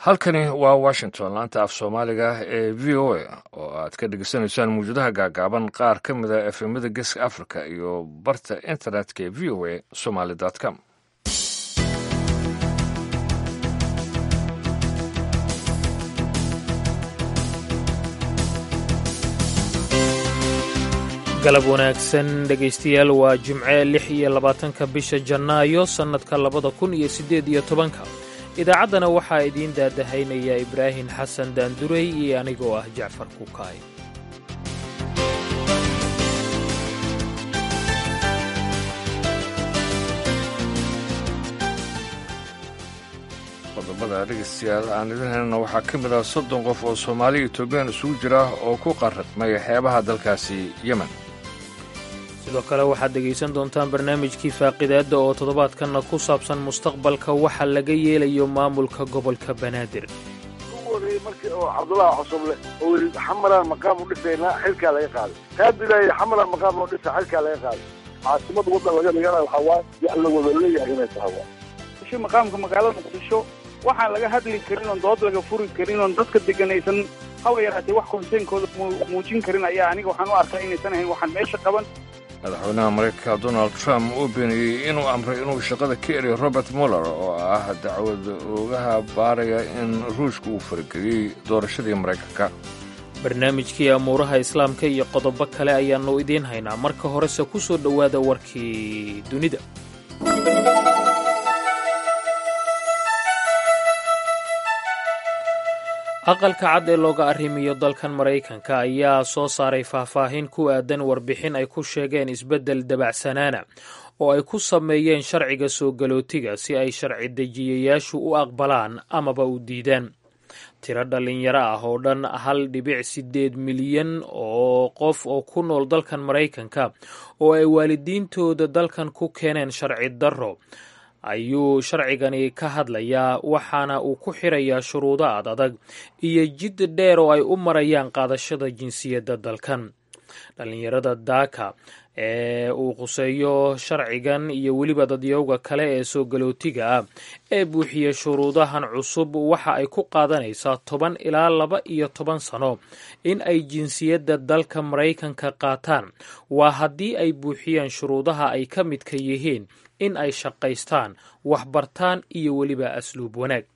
halkani waa washington laanta af soomaaliga ee v o a oo aad ka dhegeysanaysaan mawjadaha gaagaaban qaar ka mida efemada geeska africa iyo barta internetka ee v o a somaly com galab wanaagsan dhegaystayaal waa jimce lix iyo labaatanka bisha jannaayo sannadka labada kun iyo siddeed iyo tobanka idaacaddana waxaa idiin daadahaynaya ibraahim xasan daandurey iyo anigoo ah jacfar kukaay qodobada dhegeystayaal aan idin helna waxaa ka mid ah soddon qof oo soomaaliya etoobiyaan isugu jira oo ku qarraqmay xeebaha dalkaasi yemen sidoo kale waxaad dhegaysan doontaan barnaamijkii faaqidaadda oo toddobaadkanna ku saabsan mustaqbalka waxa laga yeelayo maamulka gobolka banaadir markii oo cabdullaahi cusuble oo yidhi xamalaan maqaam u dhisaynaa xilkaa laga qaaday kaabilaaya xamalaan maqaam loo dhisa xilkaa laga qaaday caasimada waddan laga dhigana waxaa waay wax la wada leeyahay inay tahay waa maqaamka magaalada muqdisho waxaan laga hadli karin oon dood laga furi karin oon dadka deganaysan haba yaraatee wax konseynkooda muujin karin ayaa aniga waxaan u arkaa inaysan ahayn waxaan meesha qaban madaxweynaha maraykanka donald trump uu beeniyey inuu amray inuu shaqada ka eriyo robert muller oo ah dacwad oogaha baaraya in ruushka uu farageliyey doorashadii maraykanka barnaamijkii amuuraha islaamka iyo qodobo kale ayaannu idiin haynaa marka horese ku soo dhowaada warkii dunida aqalka cad ee looga arrimiyo dalkan maraykanka ayaa soo saaray faahfaahin ku aadan warbixin ay ku sheegeen isbeddel dabacsanaana oo ay ku sameeyeen sharciga soo galootiga si ay sharci dejiyayaashu u aqbalaan amaba u diidaan tiro dhallinyaro ah oo dhan hal dhibic siddeed milyan oo qof oo ku nool dalkan maraykanka oo ay waalidiintooda dalkan ku keeneen sharci darro ayuu sharcigani ka hadlayaa waxaana uu ku xirayaa shuruudo ad adag iyo jid dheer oo ay u marayaan qaadashada jinsiyadda dalkan dhallinyarada daaka ee uu quseeyo sharcigan iyo weliba dadyowga kale ee soo galootiga ah ee buuxiya shuruudahan cusub waxa ay ku qaadanaysaa toban ilaa laba iyo toban sano in ay jinsiyadda dalka maraykanka qaataan waa haddii ay buuxiyaan shuruudaha ay ka midka yihiin in ay shaqaystaan waxbartaan iyo weliba asluub wanaag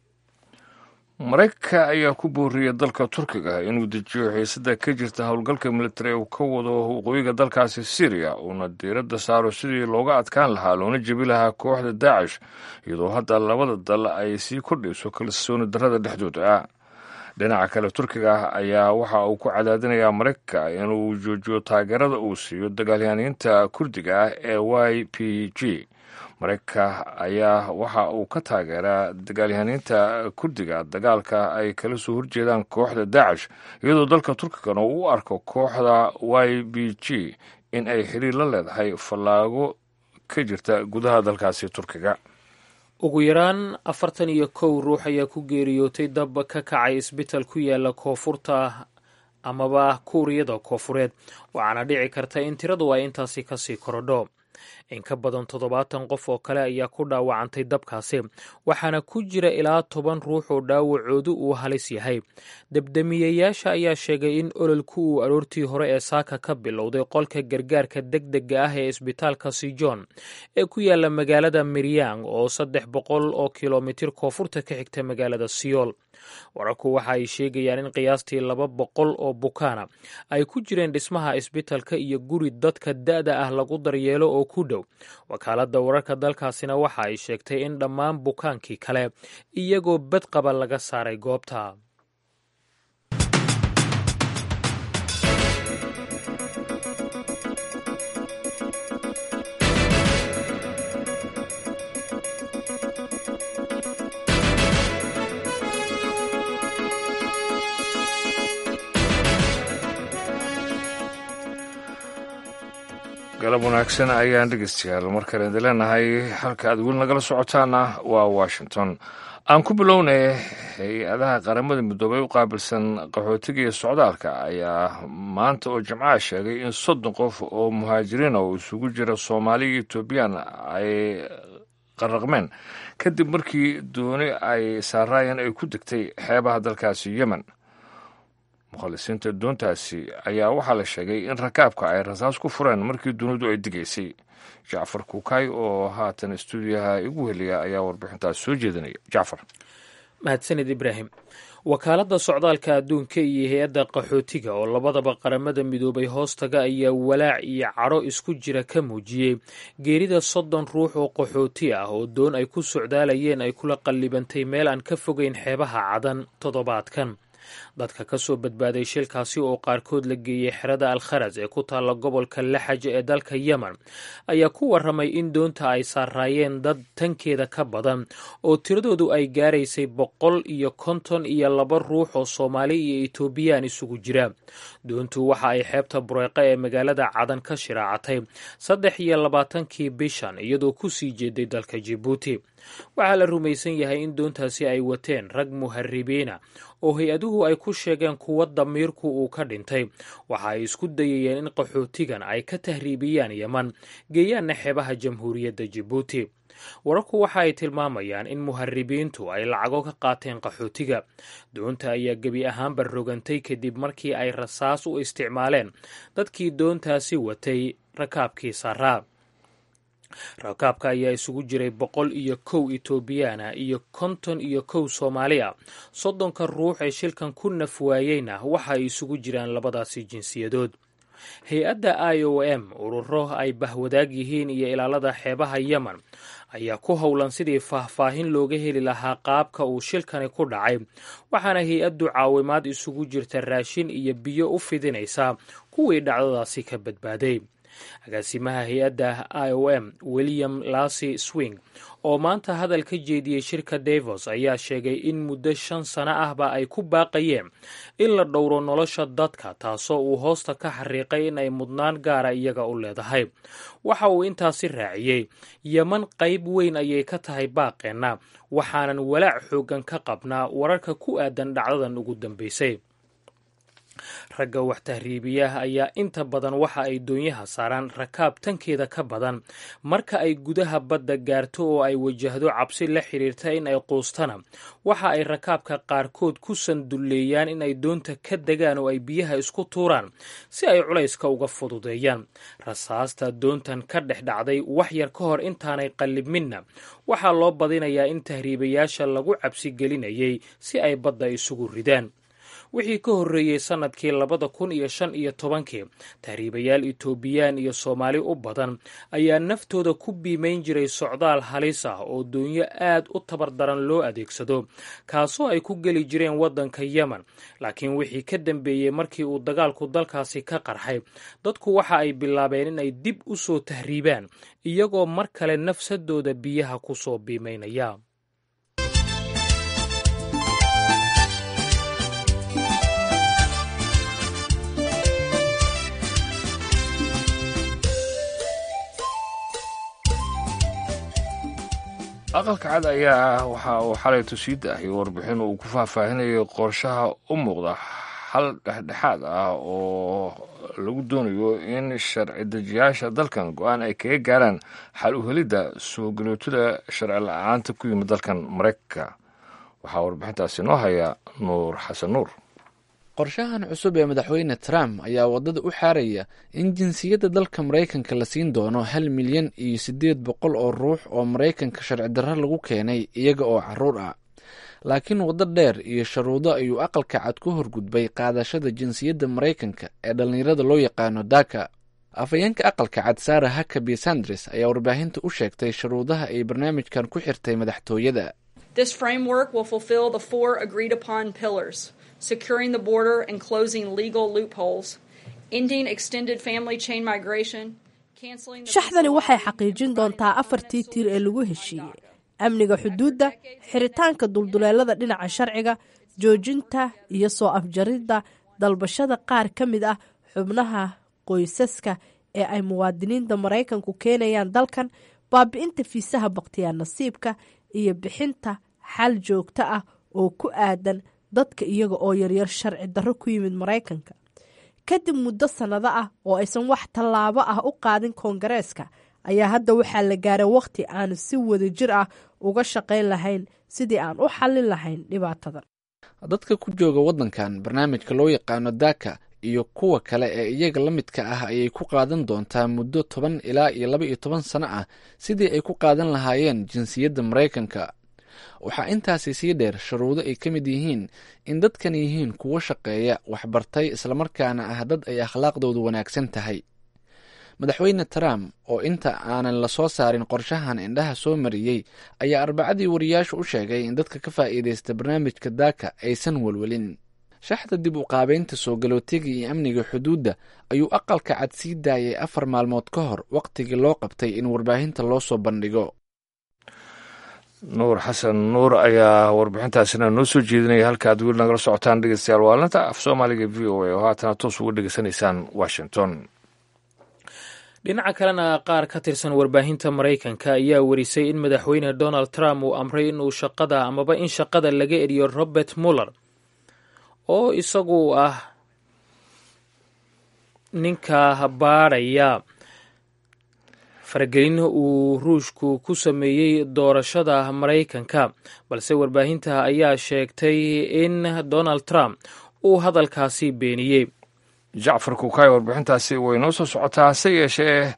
maraykanka ayaa ku booriyey dalka turkiga inuu dejiyo xiisada ka jirta howlgalka militari uu ka wado waqooyiga dalkaasi syriya uuna diiradda saaro sidii looga adkaan lahaa loona jebi lahaa kooxda daacish iyadoo hadda labada dal ay sii kordhayso kalsooni darrada dhexdooda ah dhinaca kale turkiga ayaa waxa uu ku cadaadinayaa maraykanka inuu joojiyo taageerada uu siiyo dagaalyahaaniinta kurdiga ah ee y p g maraykanka ayaa waxa uu ka taageeraa dagaalyahaniinta kurdiga dagaalka ay kala soo horjeedaan kooxda daacish iyadoo dalka turkigana uu u arko kooxda y b g in ay xiriir la leedahay fallaago ka jirta gudaha dalkaasi turkiga ugu yaraan afartan iyo kow ruux ayaa ku geeriyootay dab ka kacay isbital ku yaala koonfurta amaba kuuriyada koofureed waxaana dhici karta in tiradu ay intaasi kasii korodho in ka badan toddobaatan qof oo kale ayaa ku dhaawacantay dabkaasi waxaana ku jira ilaa toban ruux oo dhaawacoodu uu halis yahay debdemiyeyaasha ayaa sheegay in ololku uu aroortii hore ee saaka ka bilowday qolka gargaarka degdega ah ee isbitaalka sijon ee ku yaala magaalada miryang oo saddex boqol oo kilomitir koonfurta ka xigta magaalada siyool wararku waxa ay sheegayaan in qiyaastii laba boqol oo bukaana ay ku jireen dhismaha isbitalka iyo guri dadka da-da ah lagu daryeelo oo ku dhow wakaaladda wararka dalkaasina waxa ay sheegtay in dhammaan bukaankii kale iyagoo badqaba laga saaray goobta galab wanaagsan ayaan dhegeystayaal markale idin leenahay halka aad weli nagala socotaana waa washington aan ku bilownay hay-adaha qaramada midoobay u qaabilsan qaxootiga iyo socdaalka ayaa maanta oo jimcaha sheegay in soddon qof oo muhaajiriina oo isugu jira soomaaliya iyo etoobiyaan ay qarraqmeen kadib markii dooni ay saaraayeen ay ku degtay xeebaha dalkaasi yemen mukhalisiinta doontaasi ayaa waxaa la sheegay in rakaabka ay rasaas ku fureen markii dunidu ay digaysay jacfar kuukay oo haatan stuudiyaha igu heliya ayaa warbixintaas soo jeedinaya jacfar mahadsanid ibraahim wakaaladda socdaalka adduunka iyo hay-adda qaxootiga oo labadaba qaramada midoobay hoostaga ayaa walaac iyo cadho isku jira ka muujiyey geerida soddon ruux oo qaxooti ah oo doon ay ku socdaalayeen ay kula qallibantay meel aan ka fogeyn xeebaha cadan toddobaadkan dadka ka soo badbaaday shilkaasi oo qaarkood la geeyey xerada alkharas ee ku taalla gobolka laxaja ee dalka yemen ayaa ku warramay in doonta ay saaraayeen dad tankeeda ka badan oo tiradoodu ay gaaraysay boqol iyo konton iyo laba ruux oo soomaali iyo etoobiyaan isugu jira doontu waxa ay xeebta bureeqa ee magaalada cadan ka shiraacatay saddex iyo labaatankii bishan iyadoo ku sii jeeday dalka jibuuti waxaa la rumaysan yahay in doontaasi ay wateen rag muharibiina oo hay-aduhu ay ku sheegeen kuwa damiirku uu ka dhintay waxa ay isku dayayeen in qaxootigan ay ka tahriibiyaan yeman geeyaanna xeebaha jamhuuriyadda jibuuti wararku waxa ay tilmaamayaan in muharibiintu ay lacago ka qaateen qaxootiga doonta ayaa gebi ahaanba rogantay kadib markii ay rasaas u isticmaaleen dadkii doontaasi watay rakaabkii saraa rakaabka ayaa isugu jiray boqol iyo kow etoobiyaana iyo konton iyo kow soomaali a soddonka ruux ee shilkan ku nafwaayeyna waxa ay isugu jiraan labadaasi jinsiyadood hay-adda i o m ururo ay bahwadaag yihiin iyo ilaalada xeebaha yemen ayaa ku howlan sidii faahfaahin looga heli lahaa qaabka uu shilkani ku dhacay waxaana hay-addu caawimaad isugu jirta raashin iyo biyo u fidinaysaa kuwii dhacdadaasi ka badbaaday agaasimaha hay-adda i o m william lasy swing oo maanta hadal ka jeediyey shirka davos ayaa sheegay in muddo shan sano ahba ay ku baaqayeen in la dhowro nolosha dadka taasoo uu hoosta ka xariiqay in ay mudnaan gaara iyaga u leedahay waxa uu intaasi raaciyey yeman qayb weyn ayay ka tahay baaqeenna waxaanan walaac xooggan ka qabnaa wararka ku aadan dhacdadan ugu dambeysay ragga wax tahriibiyaha ayaa inta badan waxa ay doonyaha saaraan rakaab tankeeda ka badan marka ay gudaha badda gaarto oo ay wajahdo cabsi la xiriirta in ay quustana waxa ay rakaabka qaarkood ku sandulleeyaan in ay doonta ka degaan oo ay biyaha isku tuuraan si ay culayska uga fududeeyaan rasaasta doontan ka dhex dhacday wax yar ka hor intaanay qallibminna waxaa loo badinayaa in tahriibayaasha lagu cabsi gelinayay si ay badda isugu ridaan wixii ka horreeyey sannadkii labada kun iyo shan iyo tobankii tahriibayaal etoobiyaan iyo soomaali u badan ayaa naftooda ku biimayn jiray socdaal halis ah oo doonyo aad u tabar daran loo adeegsado kaasoo ay ku geli jireen waddanka yemen laakiin wixii ka dambeeyey markii uu dagaalku dalkaasi ka qarxay dadku waxa ay bilaabeen in ay dib u soo tahriibaan iyagoo mar kale nafsadooda biyaha ku soo biimaynaya aqalka cad ayaa waxa uu xalay tusiidda ahi warbixin uu ku faahfaahinayay qorshaha u muuqda xal dhexdhexaad ah oo lagu doonayo in sharci dejiyaasha dalkan go-aan ay kaga gaaraan xal u helidda soo galootada sharci la-aanta ku yimid dalkan maraykanka waxaa warbixintaasi noo haya nuur xasan nuur qorshahan cusub ee madaxweyne trump ayaa waddada u xaaraya in jinsiyadda dalka maraykanka la siin doono hal milyan iyo siddeed boqol oo ruux oo maraykanka sharci darro lagu keenay iyaga oo carruur ah laakiin waddo dheer iyo sharuudo ayuu aqalka cad ku horgudbay qaadashada jinsiyadda maraykanka ee dhallinyarada loo yaqaano daka afhayeenka aqalka cad sara hakabi sandres ayaa warbaahinta u sheegtay sharuudaha ay barnaamijkan ku xirtay madaxtooyada securing the border and closing legal loopholes, ending extended family chain migration, canceling shaxdani waxay xaqiijin doontaa afartii tiir ee lagu heshiiyey amniga xuduudda xiritaanka dulduleelada dhinaca sharciga joojinta iyo soo afjaridda dalbashada qaar ka mid ah xubnaha qoysaska ee ay muwaadiniinta maraykanku keenayaan dalkan baabi'inta fiisaha bakhtiyaa nasiibka iyo bixinta xal joogto ah oo ku aadan dadka iyaga oo yaryar sharci darro ku yimid maraykanka kadib muddo sannado ah oo aysan wax tallaabo ah u qaadin koongareeska ayaa hadda waxaa la gaaray wakhti aan si wadajir ah uga shaqayn lahayn sidii aan u xallin lahayn dhibaatadan dadka ku jooga waddankan barnaamijka loo yaqaano daaka iyo kuwa kale ee iyaga la midka ah ayay ku qaadan doontaa muddo toban ilaa iyo laba iyo toban sano ah sidii ay ku qaadan lahaayeen jinsiyadda maraykanka waxaa intaasi sii dheer shuruudo ay ka mid yihiin in dadkan yihiin kuwo shaqeeya waxbartay islamarkaana ah dad ay akhlaaqdoodu wanaagsan tahay madaxweyne trump oo inta aanan la soo saarin qorshahan indhaha soo mariyey ayaa arbacadii wariyaashu u sheegay in dadka ka faa'iidaysta barnaamijka daaka aysan welwelin shaxda dib u qaabeynta soo galootiga iyo amniga xuduudda ayuu aqalka cad sii daayay afar maalmood ka hor wakhtigii loo qabtay in warbaahinta loo soo bandhigo nuur xasan nuur ayaa warbixintaasina noo soo jeedinaya halka aad weli nagala socotaan dhegeystayaal waalinta af soomaaliga v o a oo haatana toos uga dhegeysanaysaan washington dhinaca kalena qaar ka tirsan warbaahinta maraykanka ayaa warisay in madaxweyne donald trump uu amray inuu shaqada amaba in shaqada laga eriyo robert muller oo isagu ah ninka baadhaya faragelin uu ruushku ku sameeyey doorashada maraykanka balse warbaahinta ayaa sheegtay in donald trump uu hadalkaasi beeniyey jacfar kukaay warbixintaasi way noo soo socotaa hase yeeshee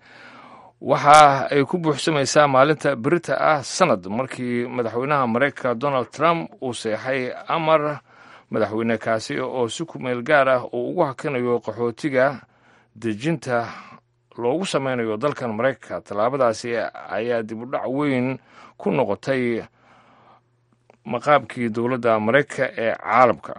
waxa ay ku buuxsamaysaa maalinta berita ah sanad markii madaxweynaha maraykanka donald trump uu seexay amar madaxweyne kaasi oo si kumeel gaar ah uu ugu hakinayo qaxootiga dejinta loogu sameynayo dalkan maraykanka tallaabadaasi ayaa dib u dhac weyn ku noqotay maqaabkii dowladda maraykanka ee caalamka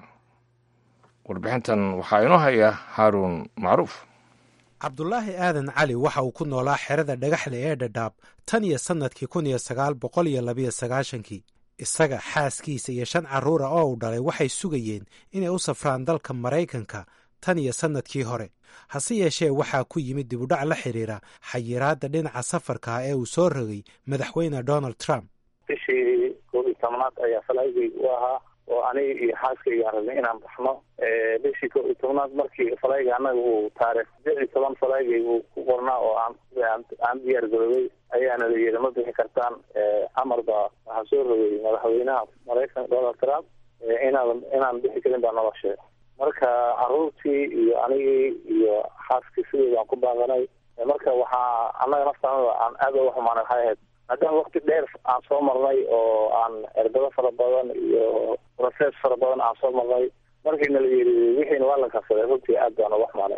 warbixintan waxaa inoo haya haaruun macruuf cabdulaahi aadan cali waxa uu ku noolaa xerada dhagaxle ee dhadhaab tan iyo sannadkii kun iyo sagaal boqol iyo labiyo sagaashankii isaga xaaskiisa iyo shan carruura oo uu dhalay waxay sugayeen inay u safraan dalka maraykanka tan iyo sannadkii hore hase yeeshee waxaa ku yimid dibudhac la xidhiira xayiraadda dhinaca safarka ah ee uu soo rogay madaxweyne donald trump bishii koob iyo tobnaad ayaa falaygayg u ahaa oo aniga iyo xaaskayga aan rabnay inaan baxno bishii koob iyo tobnaad markii falayga annaga uu taarikh sideed iyo toban falaygay uu ku qornaa oo aan aan diyaar garoobay ayaana la yidhi ma bixi kartaan amar baa waxaa soo rogay madaxweynaha maraykanka donald trump inaan inaan bixi karin baa nala sheegay marka caruurtii iyo anigii iyo xaaskii sideeda aan ku baaqanay marka waxaa annaga naftaanada aan aad uga xumaanay waxay ahayd maadaama wakti dheer aan soo marnay oo aan erbado fara badan iyo process fara badan aan soo marnay markiina la yidhi wixiina waa la kabsaday runtii aad baan uga xumaanay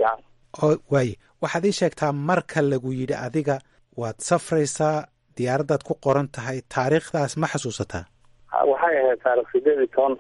oo waaye waxaad ii sheegtaa marka lagu yidhi adiga waad safraysaa diyaaraddaad ku qoran tahay taariikhdaas ma xasuusataa waxay ahayd taarikh sideed iyo toban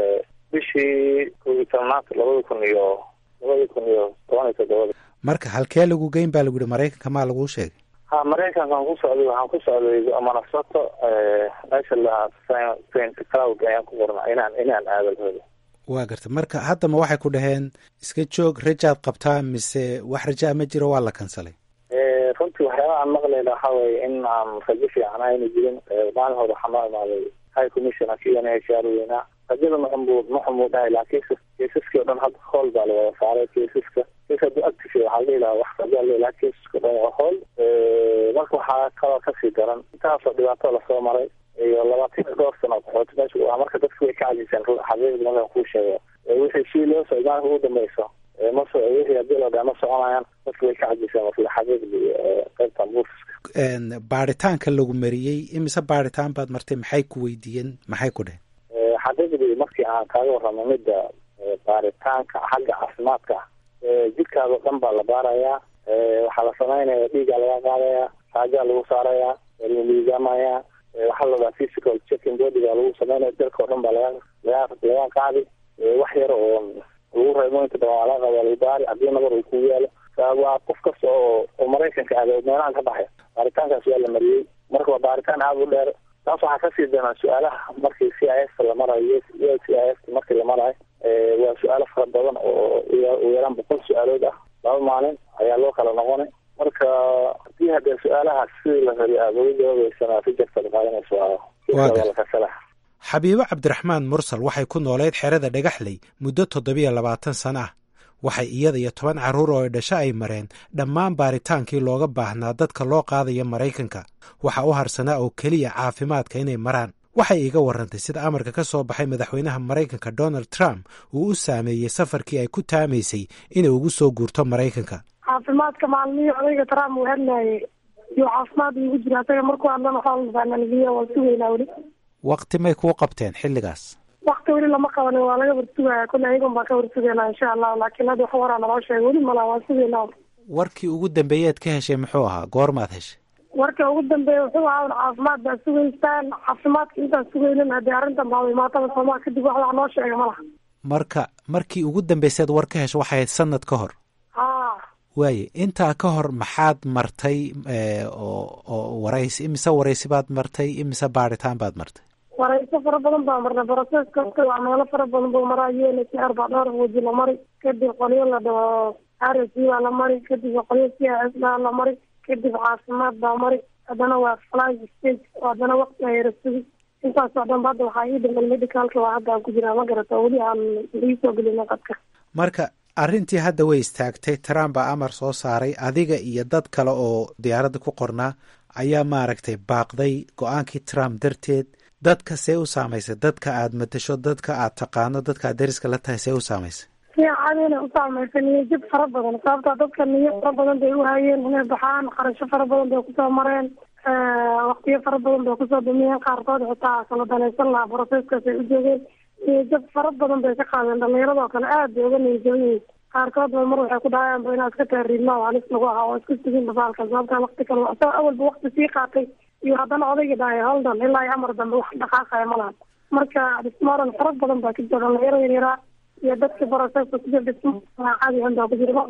bishii koob iyo tobnaad labada kun iyo labada kun iyo toban iyo toddobada marka halkee lagu geyn baa lagu yihi maraykanka maa laguu sheegay ha maraykankaan ku socday waxaan ku socday manasato meesha lahaa saint cloud ayaan ku qornaa inaan inaan aadalhooda waa garta marka haddama waxay ku dhaheen iska joog rajaad qabtaa mise wax rajaa ma jiro waa la kansalay runtii waxyaaba aan maqlayna waxaa weeye in aan rajo fiican ayna jirin maalin hore waxaa noo imaaday high commissioner k n h r weynaa rajada maxamuud maxamuu dhahay laakiin keisaskii o dhan hadda hool baa la wada saaray keisaska kes hadduu active waxaa la dhihi lahaa wax rajaa la laha keisaska o dhan waa hool marka waxaa kaloo kasii daran intaasoo dhibaato lasoo maray iyo labaatan iyo dhowr sano qaxooti meesha waa marka dadku way ka cajiseen xaqiiqda markaan kuu sheego wixii si loo socday maalinka ugu dambeyso maso wixii haddii la dhaha ma soconayaan dadku way ka cajiseen marka xaqiiqdii qaybtan buufiska baaritaanka lagu mariyey imise baaritaan baad martay maxay ku weydiiyeen maxay ku dheheen xaqiiqdii markii aan kaaga warramay midda baaritaanka xagga caafimaadka jidhkaada o dhan baa la baarayaa waxaa la samaynaya dhiigaa laga qaadayaa raajaa lagu saarayaa la miisaamayaa waxaa la dhahaa physical checking bodyga lagu sameynaya dalka o dhan baa laga laga laga qaadi wax yar oo lagu reebo inta badan waa laga qaada lagu baari haddii nabar uu kugu yaalo waa qof kasta oo oo maraykanka aada meelahan ka baxay baaritaankaas waa la mariyey marka waa baaritaan aada u dheer taas waxaa kasii daran su-aalaha markii c i f la marayo c i f markii la marayo waa su-aalo fara badan oo u yaraan boqol su-aalood ah laba maalin ayaa loo kala noqonay marka hadii haddee su-aalahaas sidii la rabi aada uga jawaabeysana rijarta qaadanayso lakasala xabiibo cabdiraxmaan mursal waxay ku nooleyd xerada dhagaxley muddo toddobiyo labaatan sano ah waxay iyada iyo toban carruur oo dhasho ay mareen dhammaan baaritaankii looga baahnaa dadka loo qaadayo maraykanka waxa u harsanaa oo keliya caafimaadka inay maraan waxay iiga warrantay sida amarka ka soo baxay madaxweynaha maraykanka donald trump uu u saameeyey safarkii ay ku taamaysay inay ugu soo guurto maraykanka caafimaadka maalmihii odayga trump uu hadlaayay iyo caafimaad iigu jira asaga markuu hadlana xoolbaanaligiya waa sugaynaa weli waqti may kuu qabteen xilligaas wakti weli lama qabanin waa laga warsugaya kule ayagun baan ka warsugaynaa insha allahu laakiin hadda wax waraa naloo sheegay weli malaa waan sugaynaa warkii ugu dambeeyeed ka heshay muxuu ahaa goormaad heshay warka ugu dambeeya wuxuu ahaa un caafimaad baa sugaysaan caafimaadka intaan sugaynin haddii arrintan baaba imaataba soomaa kadib wax wax noo sheega ma laha marka markii ugu dambayseed war ka hesho waxay ahayd sanad ka hor ha waaye intaa ka hor maxaad martay oo oo waraysi imise waraysi baad martay imise baaritaan baad martay warayso fara badan baa marnay broseska waa meelo fara badan buu maraa u n h r baa dhowr waji la mari kadib qolyo la dhaho r s baa la mari kadib qolyo c s baa la mari kadib caafimaad baa mari haddana waa fly stage haddana waqti ayara sugi intaasoo dhanba hadda waxaa ii dhiman medicalka waa hadda aan ku jiraa ma garata weli aan iisoo gelina qadka marka arrintii hadda way istaagtay trump baa amar soo saaray adiga iyo dad kale oo diyaaradda ku qornaa ayaa maaragtay baaqday go-aankii trump darteed dadka see u saamaysay dadka aad matasho dadka aad taqaano dadka aad dariska la tahay see u saamaysay si caadina u saamaysa niyajab fara badan sababta dadka niyo fara badan bay u hayeen inay baxaan qarasho fara badan bay kusoo mareen waktiyo fara badan bay kusoo dumiyeen qaarkood xitaa kala danaysan lahaa broseskaas ay u joogeen niyajab fara badan bay ka qaadeen dhalinyaradoo kale aad bay uga niyajaban yihiin qaarkood ba mar waxay ku dhahayaanba inaad iska taariidma oo halis lagu ahaa oo isku sugin basaalka sababta wakti kale isagoo awalba wakti sii qaatay iyo haddana odayga dhahay holdan ilaa iyo amar dambe wax dhaqaaqaya ma lahan marka dhismaaran fara badan baa ka jira dhalinyaro yaryaraa iyo dadka broseska ku jira dhismo caadi ahan baa ku jira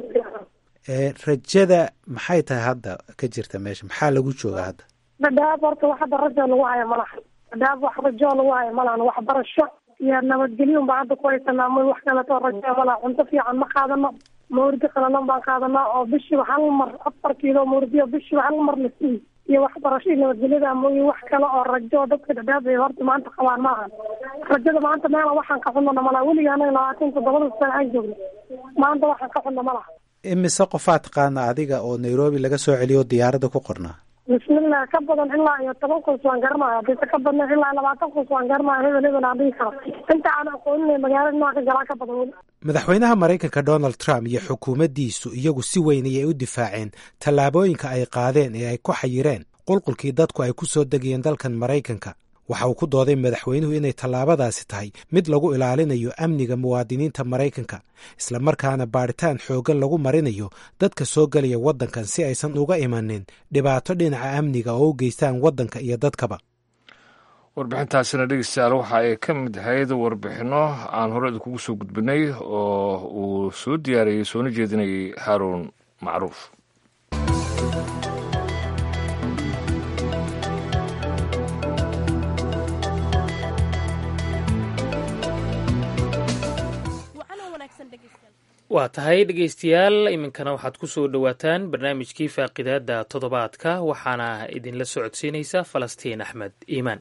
rajada maxay tahay hadda ka jirta meesha maxaa lagu jooga hadda dhadhaab horta wax hadda rajo lagu haya ma lahan dhadhaab wax rajo lagu haya ma lahan waxbarasho iyo nabadgelyo baa hadda ku haysanaa ma wax kaleto rajo ma laha cunto fiican ma qaadano mawrdi qalalan baan qaadanaa oo bishiiba hal mar afar kiilo mawrdiyo bishiiba hal mar la siiy iyo waxbarasho iyo nabadgelyada mooye wax kale oo rajo dadka dhadhaab ay horta maanta qabaan ma ahan rajada maanta meela waxaan ka xunana malaha weliga anaga labaatan toddobada sano aan joogno maanta waxaan ka xunna ma laha imise qofaa taqaana adiga oo nairobi laga soo celiyo diyaaradda ku qornaa bismillah ka badan ilaa iyo toban kus waan garanaya hadise ka badna ilaa labaatan kus waan garanaya hebel hebel aan dhihi karo inta aan aqooninay magaalada nooca ka galaa ka badan weli madaxweynaha maraykanka donald trump iyo xukuumaddiisu iyagu si weyn ayay u difaaceen tallaabooyinka ay qaadeen ee ay ku xayireen qulqulkii dadku ay ku soo degayeen dalkan maraykanka waxa uu ku dooday madaxweynuhu inay tallaabadaasi tahay mid lagu ilaalinayo amniga muwaadiniinta maraykanka islamarkaana baadhitaan xooggan lagu marinayo dadka soo gelaya waddankan si aysan uga imanin dhibaato dhinaca amniga oo u geystaan waddanka iyo dadkaba warbixintaasina dhegeystayaal waxa ay ka mid ahayd warbixinno aan hore idinkugu soo gudbinay oo uu soo diyaariyey soona jeedinayay haaruun macruuf waa tahay dhegeystayaal iminkana waxaad ku soo dhowaataan barnaamijkii faaqidaada toddobaadka waxaana idinla socodsiinaysa falastiin axmed iimaan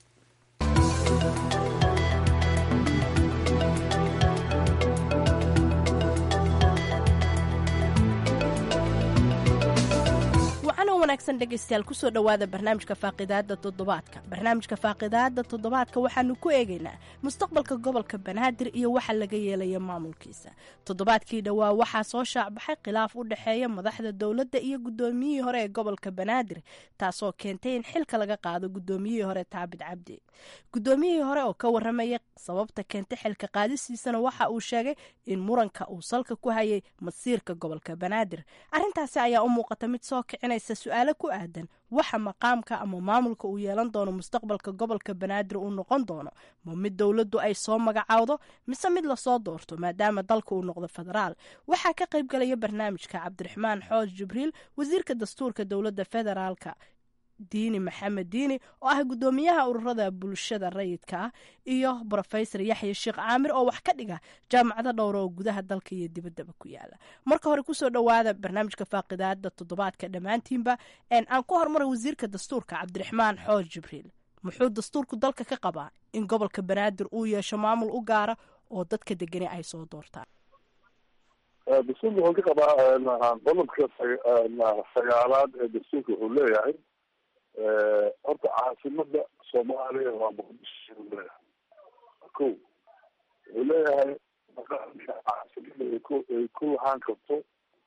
wanaagsan dhegeystayaal kusoo dhowaada barnaamijka faaqidaada toddobaadka barnaamijka faaqidaada toddobaadka waxaanu ku eegaynaa mustaqbalka gobolka banaadir iyo waxa laga yeelaya maamulkiisa toddobaadkii dhowaa waxaa soo shaacbaxay khilaaf u dhexeeya madaxda dowladda iyo guddoomiyihii hore ee gobolka banaadir taasoo keentay in xilka laga qaado guddoomiyihii hore taabid cabdi guddoomiyihii hore oo ka waramaya sababta keentay xilka qaadisiisana waxa uu sheegay in muranka uu salka ku hayay masiirka gobolka banaadir arintaasi ayaa u muuqata mid soo kicinaysa su-aalo ku aadan waxa maqaamka ama maamulka uu yeelan doono mustaqbalka gobolka banaadir uu noqon doono ma mid dowladdu ay soo magacaawdo mise mid lasoo doorto maadaama dalka uu noqdo federaal waxaa ka qayb galaya barnaamijka cabdiraxmaan xooj jibriil wasiirka dastuurka dowladda federaalka diini maxamed diini oo ah guddoomiyaha ururada bulshada rayidka ah iyo brofesor yaxya sheekh caamir oo wax ka dhiga jaamacado dhowra oo gudaha dalka iyo dibaddaba ku yaala marka hore kusoo dhowaada barnaamijka faaqidaada toddobaadka dhammaantiinba aan ku hormaray wasiirka dastuurka cabdiraxmaan xooj jibriil muxuu dastuurku dalka ka qabaa in gobolka banaadir uu yeesho maamul u gaara oo dadka degani ay soo doortaan dastuurka wuxuu ka qabaa qodobka sagaalaad ee dastuurka wuxuu leeyahay horta caasimada soomaaliya waa muqdisho leeyahay ko wuxuu leeyahay maqaamka caasimada ay ku ay ku lahaan karto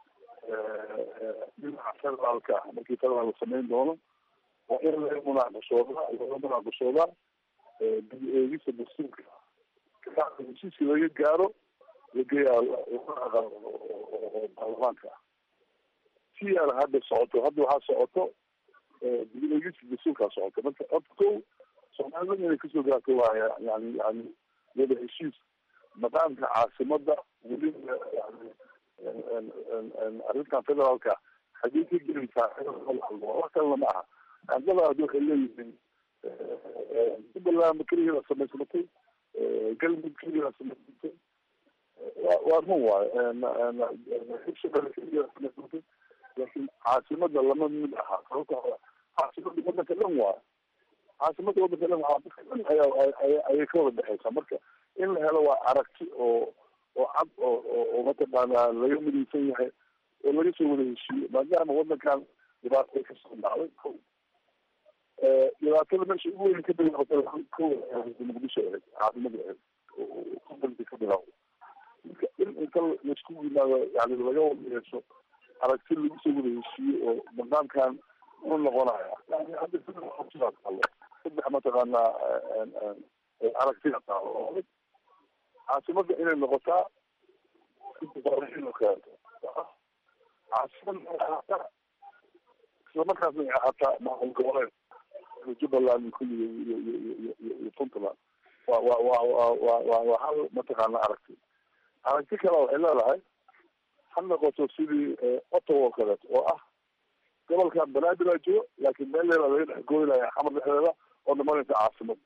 dhinaca federaalka ah markii federaal la samayn doono waa in laga munaaqashoodaa laga munaaqashoodaa dib eegista dastuurka heshiiska laga gaaro lageeyaa oo baarlamaanka ah si aan hadda socoto hadda waxaa socoto dib eegista dastuurkaa socoto marka horta ko soomaalida inay kasoo gaarto waaya yani yani wada heshiis maqaamka caasimada weliba yani arrintan federaalka xagee ka gelaysaa wax kalena ma aha ardada hadda waxay leeyihiin jubbaland keligeeda samaysmatay galmud keligeeda samaysmatay wa waa run waayo hirshabelle keligeeda samaysmatay laakiin caasimada lama mid aha sababta caasimada wadanka dhan waayo caasimada wadanka dhan waa dadka dhan ayaa ayay ka wada dhexeysaa marka in la helo waa aragti oo oo cad oo oo mataqaanaa laga midaysan yahay oo laga soo wada heshiiyo maadaama wadankan dhibaato ay kasoo dhacday ko dhibaatada meesha ugu weyn ka bilaabatay ko muqdisho ahayd caasimada ahayd kubalka ka bilaawda marka in inta laisku yimaado yani laga wada yeesho aragti lagu soo wada heshiiyo oo maqaamkan u noqonaya yani hadda sidaa taalo saddex mataqaanaa aragtida taalo oo caasimada inay noqotaa keento caasimada ahaataa isla markaasna ay ahaataa maamul goboleed jubbaland kulliga iyo iyo iyo iyo iyo puntland wa wa wa wa wa wa waa hal mataqaana aragti aragti kale waxay leedahay ha noqoto sidii ottawa oo kaleeto oo ah gobolkan banaadir aa jiro laakiin meel leela laga dhex gooynaya xamar dhexdeeda oo dhamanaysa caasimada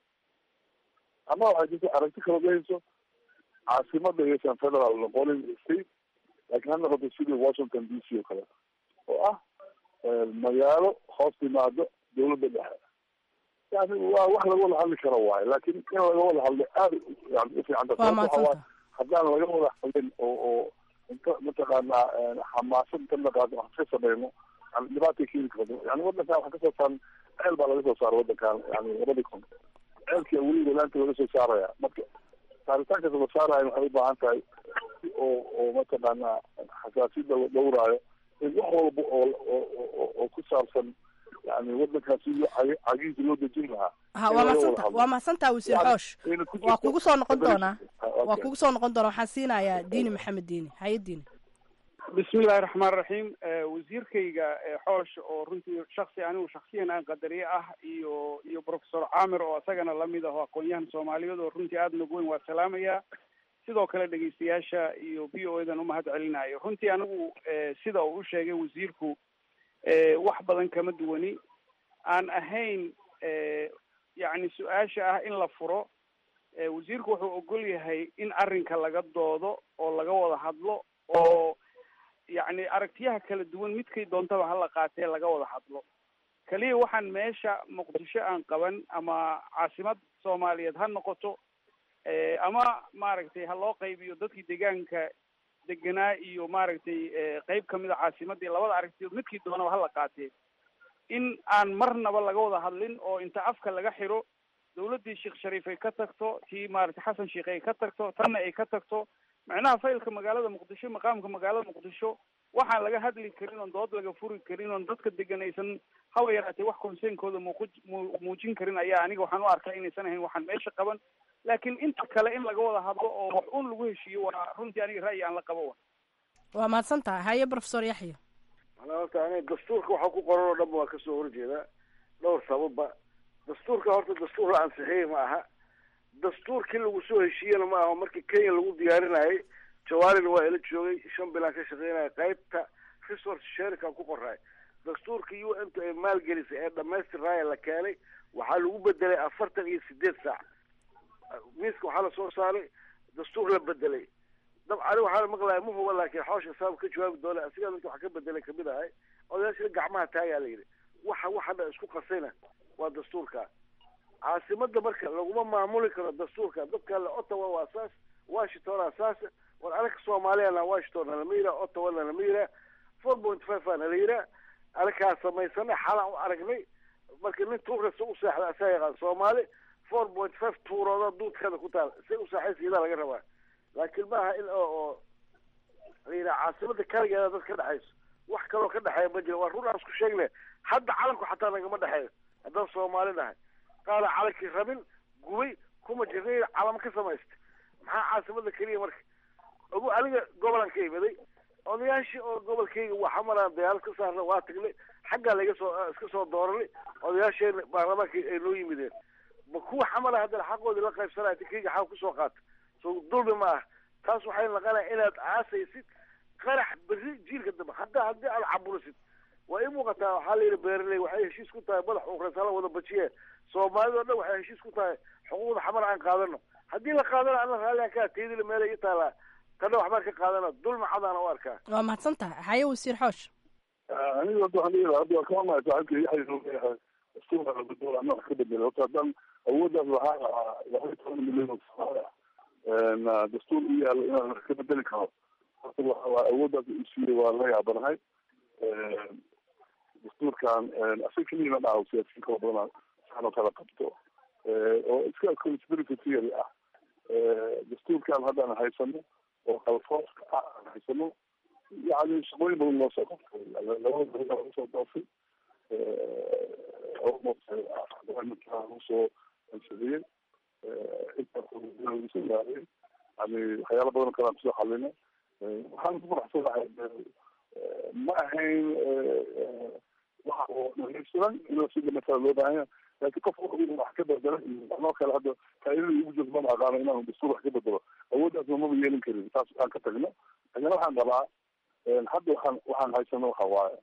ama waxay jirta aragti kale gahayso caasimada iyaysan federal noqonin state laakiin ha noqoto sidii washington d c oo kaleeto oo ah magaalo hoos timaado dawladda dhexe yani waa wax laga wada hadli karo waayo laakin in laga wada hadlo aada yani ufiicanta sababta haddaan laga wada hadlin oo oo inta mataqaanaa xamaasad inta naqaado wax ka sameyno yani dhibaatay keeni karto yani wadankan waxa kasoo saaran ceel baa laga soo saaray wadankan yani labadii kun ceelkia weli walaanta laga soo saaraya marka saaritaankaas la saarayo waxay ubaahan tahay si oo oo mataqaanaa xasaasiyada la dhowraayo in wax walba oo oo oo ku saabsan yani wadankaasi cagihiisa loo dejin lahaa ha waa madsanta waa mahadsantaa wasiir xoosh waa kugu soo noqon doonaa waa kugu soo noqon doonaa waxaan siinayaa diini maxamed diini haye diini bismillahi raxmaan raxiim wasiirkayga xoosh oo runtii shaksi anigu shaksiyan aan qadariye ah iyo iyo professor camir oo isagana lamid ah oo aqoon-yahan soomaaliyeed oo runtii aada nog weyn waa salaamaya sidoo kale dhegeystayaasha iyo b o edan umahad celinayo runtii anigu sida uu u sheegay wasiirku wax badan kama duwani aan ahayn yacni su-aasha ah in la furo wasiirku wuxuu ogol yahay in arrinka laga doodo oo laga wada hadlo oo yacni aragtiyaha kala duwan midkay doontaba hala qaatee laga wada hadlo kaliya waxaan meesha muqdisho aan qaban ama caasimad soomaaliyeed ha noqoto ama maaragtay ha loo qaybiyo dadkii deegaanka deganaa iyo maaragtay qeyb kamid a caasimadii labada aragtiyood midkii doonaba hala qaatee in aan marnaba laga wada hadlin oo inta afka laga xiro dawladdii sheekh shariif ay ka tagto tii maaragtay xasan sheekh ay ka tagto tanna ay ka tagto macnaha faylka magaalada muqdisho maqaamka magaalada muqdisho waxaan laga hadli karin oon dood laga furi karin oon dadka degan aysan haba yaraatee wax conseynkooda muuqu mu muujin karin ayaa aniga waxaan u arkaa inaysan ahayn waxaan meesha qaban laakiin inta kale in laga wada hadlo oo wax un lagu heshiiyo waa runtii aniga ra'yi aan la qabo wa waa mahadsan tahay haye professor yaxya manaa horta ani dastuurka waxa ku qoran oo dhanba waa kasoo horjeedaa dhowr sababba dastuurka horta dastuur la ansixiyey ma aha dastuurkii lagu soo heshiiyena ma aha markii kenya lagu diyaarinayay jawaarina waa ila joogay shan bilaan ka shaqeynaya qaybta resource sharika ku qoraay dastuurka u n t ay maalgelisay ee dhamaystirnaaya la keenay waxaa lagu bedelay afartan iyo sideed saac miiska waxaa lasoo saaray dastuur la bedelay dabcani waxaana maqlaya ma huba laakiin xoosha saab ka jawaabi doona asigaa inta wax ka bedelay kamid ahay odayaashina gacmaha taagaa la yidhi waxa waxana isku qasayna waa dastuurka caasimada marka laguma maamuli karo dastuurka dadka le ottawa waa saas washington aa saas war anaga soomaaliyana washington nalama yiraa ottawa nalama yiraa four point five aa nala yiraa anakaa samaysanay xalaan u aragnay marka nin tuurkasta u seexda asaa yaqaan soomaali four point five tuurooda duudkeeda ku taal si u saaxaysiyadaa laga rabaa laakiin maaha in oo oo la yidhaha caasimada kaligeeda dad ka dhexayso wax kaloo ka dhexeeya ma jiro waa run aan isku sheegne hadda calanku xataa nagama dhexeeyo haddaan soomaali nahay qaala calankii rabin gubay kuma jirnay calamo ka samaysta maxaa caasimada keliya marka ogu aniga gobolan ka imaday odayaashii oo gobolkayga waxa maraan dayaalad ka saarna waa tagnay xaggaa laga soo iska soo dooranay odayaasheena baarlamaanka ay noo yimideen ma kuwa xamala haddana xaqoodii la qaybsanaya tikayga xaq kusoo qaata so dulmi ma ah taas waxay naqanaya inaad aasaysid qarax berri jiilka dambe hadda haddii aad caburisid waa ii muuqataa waxaa la yidhi beeraley waxay heshiis ku tahay madax ureys hala wada bajiye soomaalida o dhan waxay heshiis ku tahay xuquuqda xamar aan qaadano haddii la qaadana ana raallian kaa teedila meela ii taalaa kana waxbaan ka qaadana dulma cadaana u arkaa waa mahadsan tahay haye wasiir xoosh aniga hadda waxaan leeyahay hadda waa kama mahay saaxiibka yaxya inuu leeyahay dastuurka la bedelo ama wax ka bedelo horta haddaan awooddaas lahaa lahaa laba iyo toban milyan oo soomaali ah dastuur u yaalo inaan wax ka bedeli karo horta waa awooddaas uu siiyey waa la yaabanahay dastuurkan asaga keliya ma dhaha siyaasiyiin kala badan saan oo kala qabto oo iska conspiracy theory ah dastuurkan haddaan haysano oo kalfooska ah aan haysano yani shaqooyin badan loo soo qabtay labada beri lagu soo doofay almost lagu soo ansadiyey intaas lagu soo gaareen yani waxyaala badan oo kale aan kusoo xalina waxaan ku faraxsanahay ma ahayn waxa oo dhamaystiran in sida matala loo baahan yahay laakiin qof wuxuu wax ka bedela anoo kale hadda faaidada igu jirto mama aqaano inaan dastuur wax ka bedelo awooddaasna maba yeelin karin taas aan ka tagno laakiin waxaan qabaa hadda waxaan waxaan haysano waxa waaye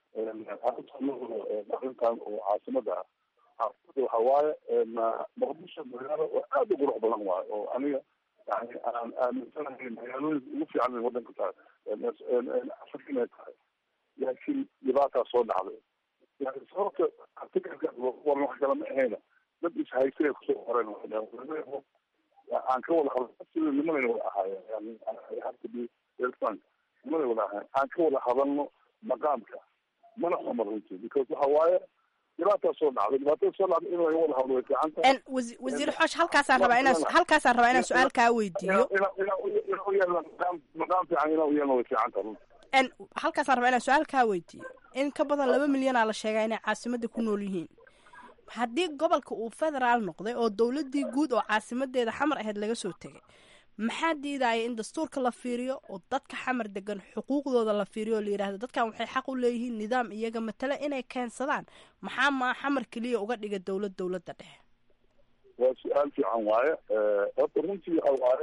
arrintan oo caasimada ah caasimada waxa waaye muqdisho magaalo oo aad u qurux badan waaye oo aniga yani aan aaminsanahay magaalooyinka ugu fiican in wadanka tahay afrika inay tahay laakiin dhibaataa soo dhacday yani sababta artikalka waran wax kale ma ahayna dad ishaystay kusoo qoreen aan ka wada hadlo sida nimanay wada ahaayeen yani have to be very frank nimanay wada ahaayeen aan ka wada hadalno maqaamka mana xumar runtii because waxa waaye dhibaataa soo dhacday dhibaatada soo dhacday in laga wada hadlo way fiican tahay wasiir xoosh halkaasaan rabaa inaan halkaasaan rabaa inaan su-aal kaa weydiiyo maqaam fiican inaa u yeelno way fiican tahay runtii halkaasaan rabaa inaan su-aal kaa weydiiyo in ka badan laba milyanaa la sheegaa inay caasimada ku nool yihiin haddii gobolka uu federaal noqday oo dowladii guud oo caasimadeeda xamar ahayd laga soo tegay maxaa diidaya in dastuurka la fiiriyo oo dadka xamar degan xuquuqdooda la fiiriyo oo la yidhahdo dadkan waxay xaq u leeyihiin nidaam iyaga matale inay keensadaan maxaa maa xamar keliya uga dhiga dowlad dowladda dhexe waa su-aal fiican waaye horta runtii waxa waaye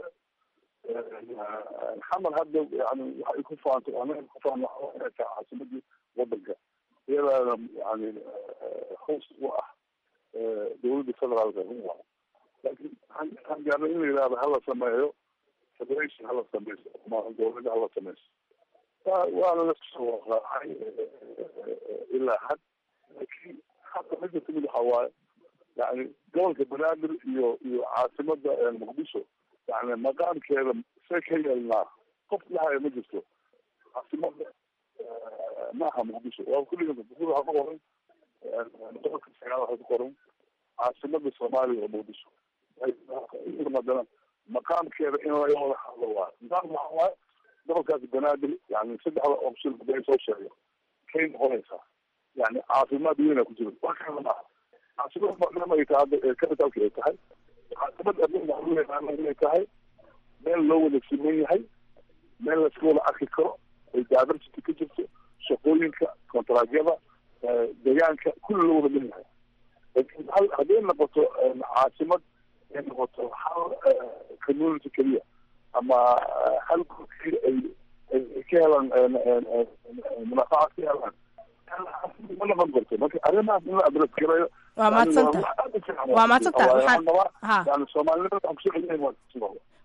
xamar hadda yani waxay ku faanto anaga ku faan inay tahay caasimadii wadanka iyadaana yani hoos u ah dowladda federaalka waa laakiin waxaan gaarnay in la yidhahdo hala sameeyo federation hala sameyso ama dowladda hala sameyso waana lasoo raacay ilaa had laakiin hadda midda timid waxa waaye yani gobolka banaadir iyo iyo caasimada muqdisho yani maqaamkeeda see ka yeelnaa qof lahaya ma jirto caasimada maaha muqdisho waa kulliga muqdisho waxaa ku qoran gobolka sagaal waxaa ku qoran caasimada soomaaliya oo muqdisho madana maqaamkeeda in laga wada hadlo waayo maqaam waxa waaye gobolkaas banaadir yani saddexda option haday soo sheego kay noqonaysaa yani caafimaad weyna ku jira wax kala maaha caasimad maadaama ay tahay hadda capitalka ay tahay caasimad adduunka inay tahay meel loo wada siman yahay meel laska wada arki karo ay diversity ka jirto shaqooyinka kontraagyada deegaanka kulli loo wada min yahay lakin hal hadday noqoto caasimad ay noqoto hal community keliya ama hal gurki ay ay ka helaan munaafacaad ka helaan ma noqon karto marka arrimahaas in la adres garayo waa mahadsanta waa mahadsanta waxaan ha yani soomaalinimada waxaan kusoo celinayn waa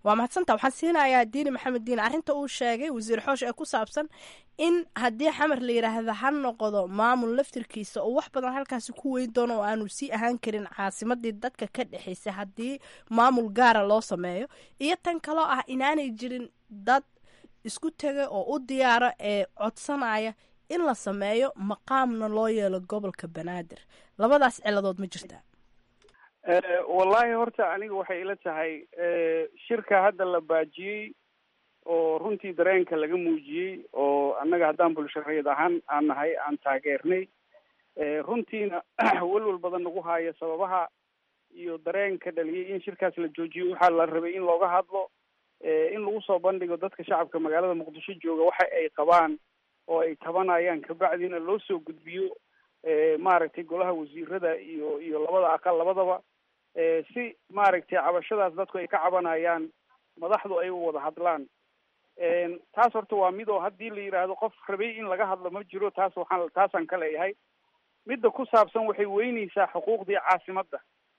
waa mahadsanta waxaan siinayaa diini maxamed diin arrinta uu sheegay wasiir xoosh ee ku saabsan in haddii xamar la yidhaahda ha noqdo maamul laftirkiisa oo wax badan halkaasi ku weyn doono oo aanu sii ahaan karin caasimadii dadka ka dhexaysay haddii maamul gaara loo sameeyo iyo tan kaloo ah inaanay jirin dad isku tegay oo u diyaara ee codsanaya in la sameeyo maqaamna loo yeelo gobolka banaadir labadaas ciladood ma jirtaa wallahi horta aniga waxay ila tahay shirka hadda la baajiyey oo runtii dareenka laga muujiyey oo annaga haddaan bulshareed ahaan aan nahay aan taageernay runtiina welwel badan nagu haayo sababaha iyo dareenka dhaliyay in shirkaas la joojiyo waxaa la rabay in looga hadlo in lagu soo bandhigo dadka shacabka magaalada muqdisho jooga waxa ay qabaan oo ay tabanayaan kabacdina loo soo gudbiyo maaragtay golaha wasiirada iyo iyo labada aqal labadaba si maaragtay cabashadaas dadku ay ka cabanayaan madaxdu ay u wada hadlaan taas horta waa mid oo haddii la yidhaahdo qof rabay in laga hadlo ma jiro taas waxaan taasaan ka leeyahay midda ku saabsan waxay weyneysaa xuquuqdii caasimadda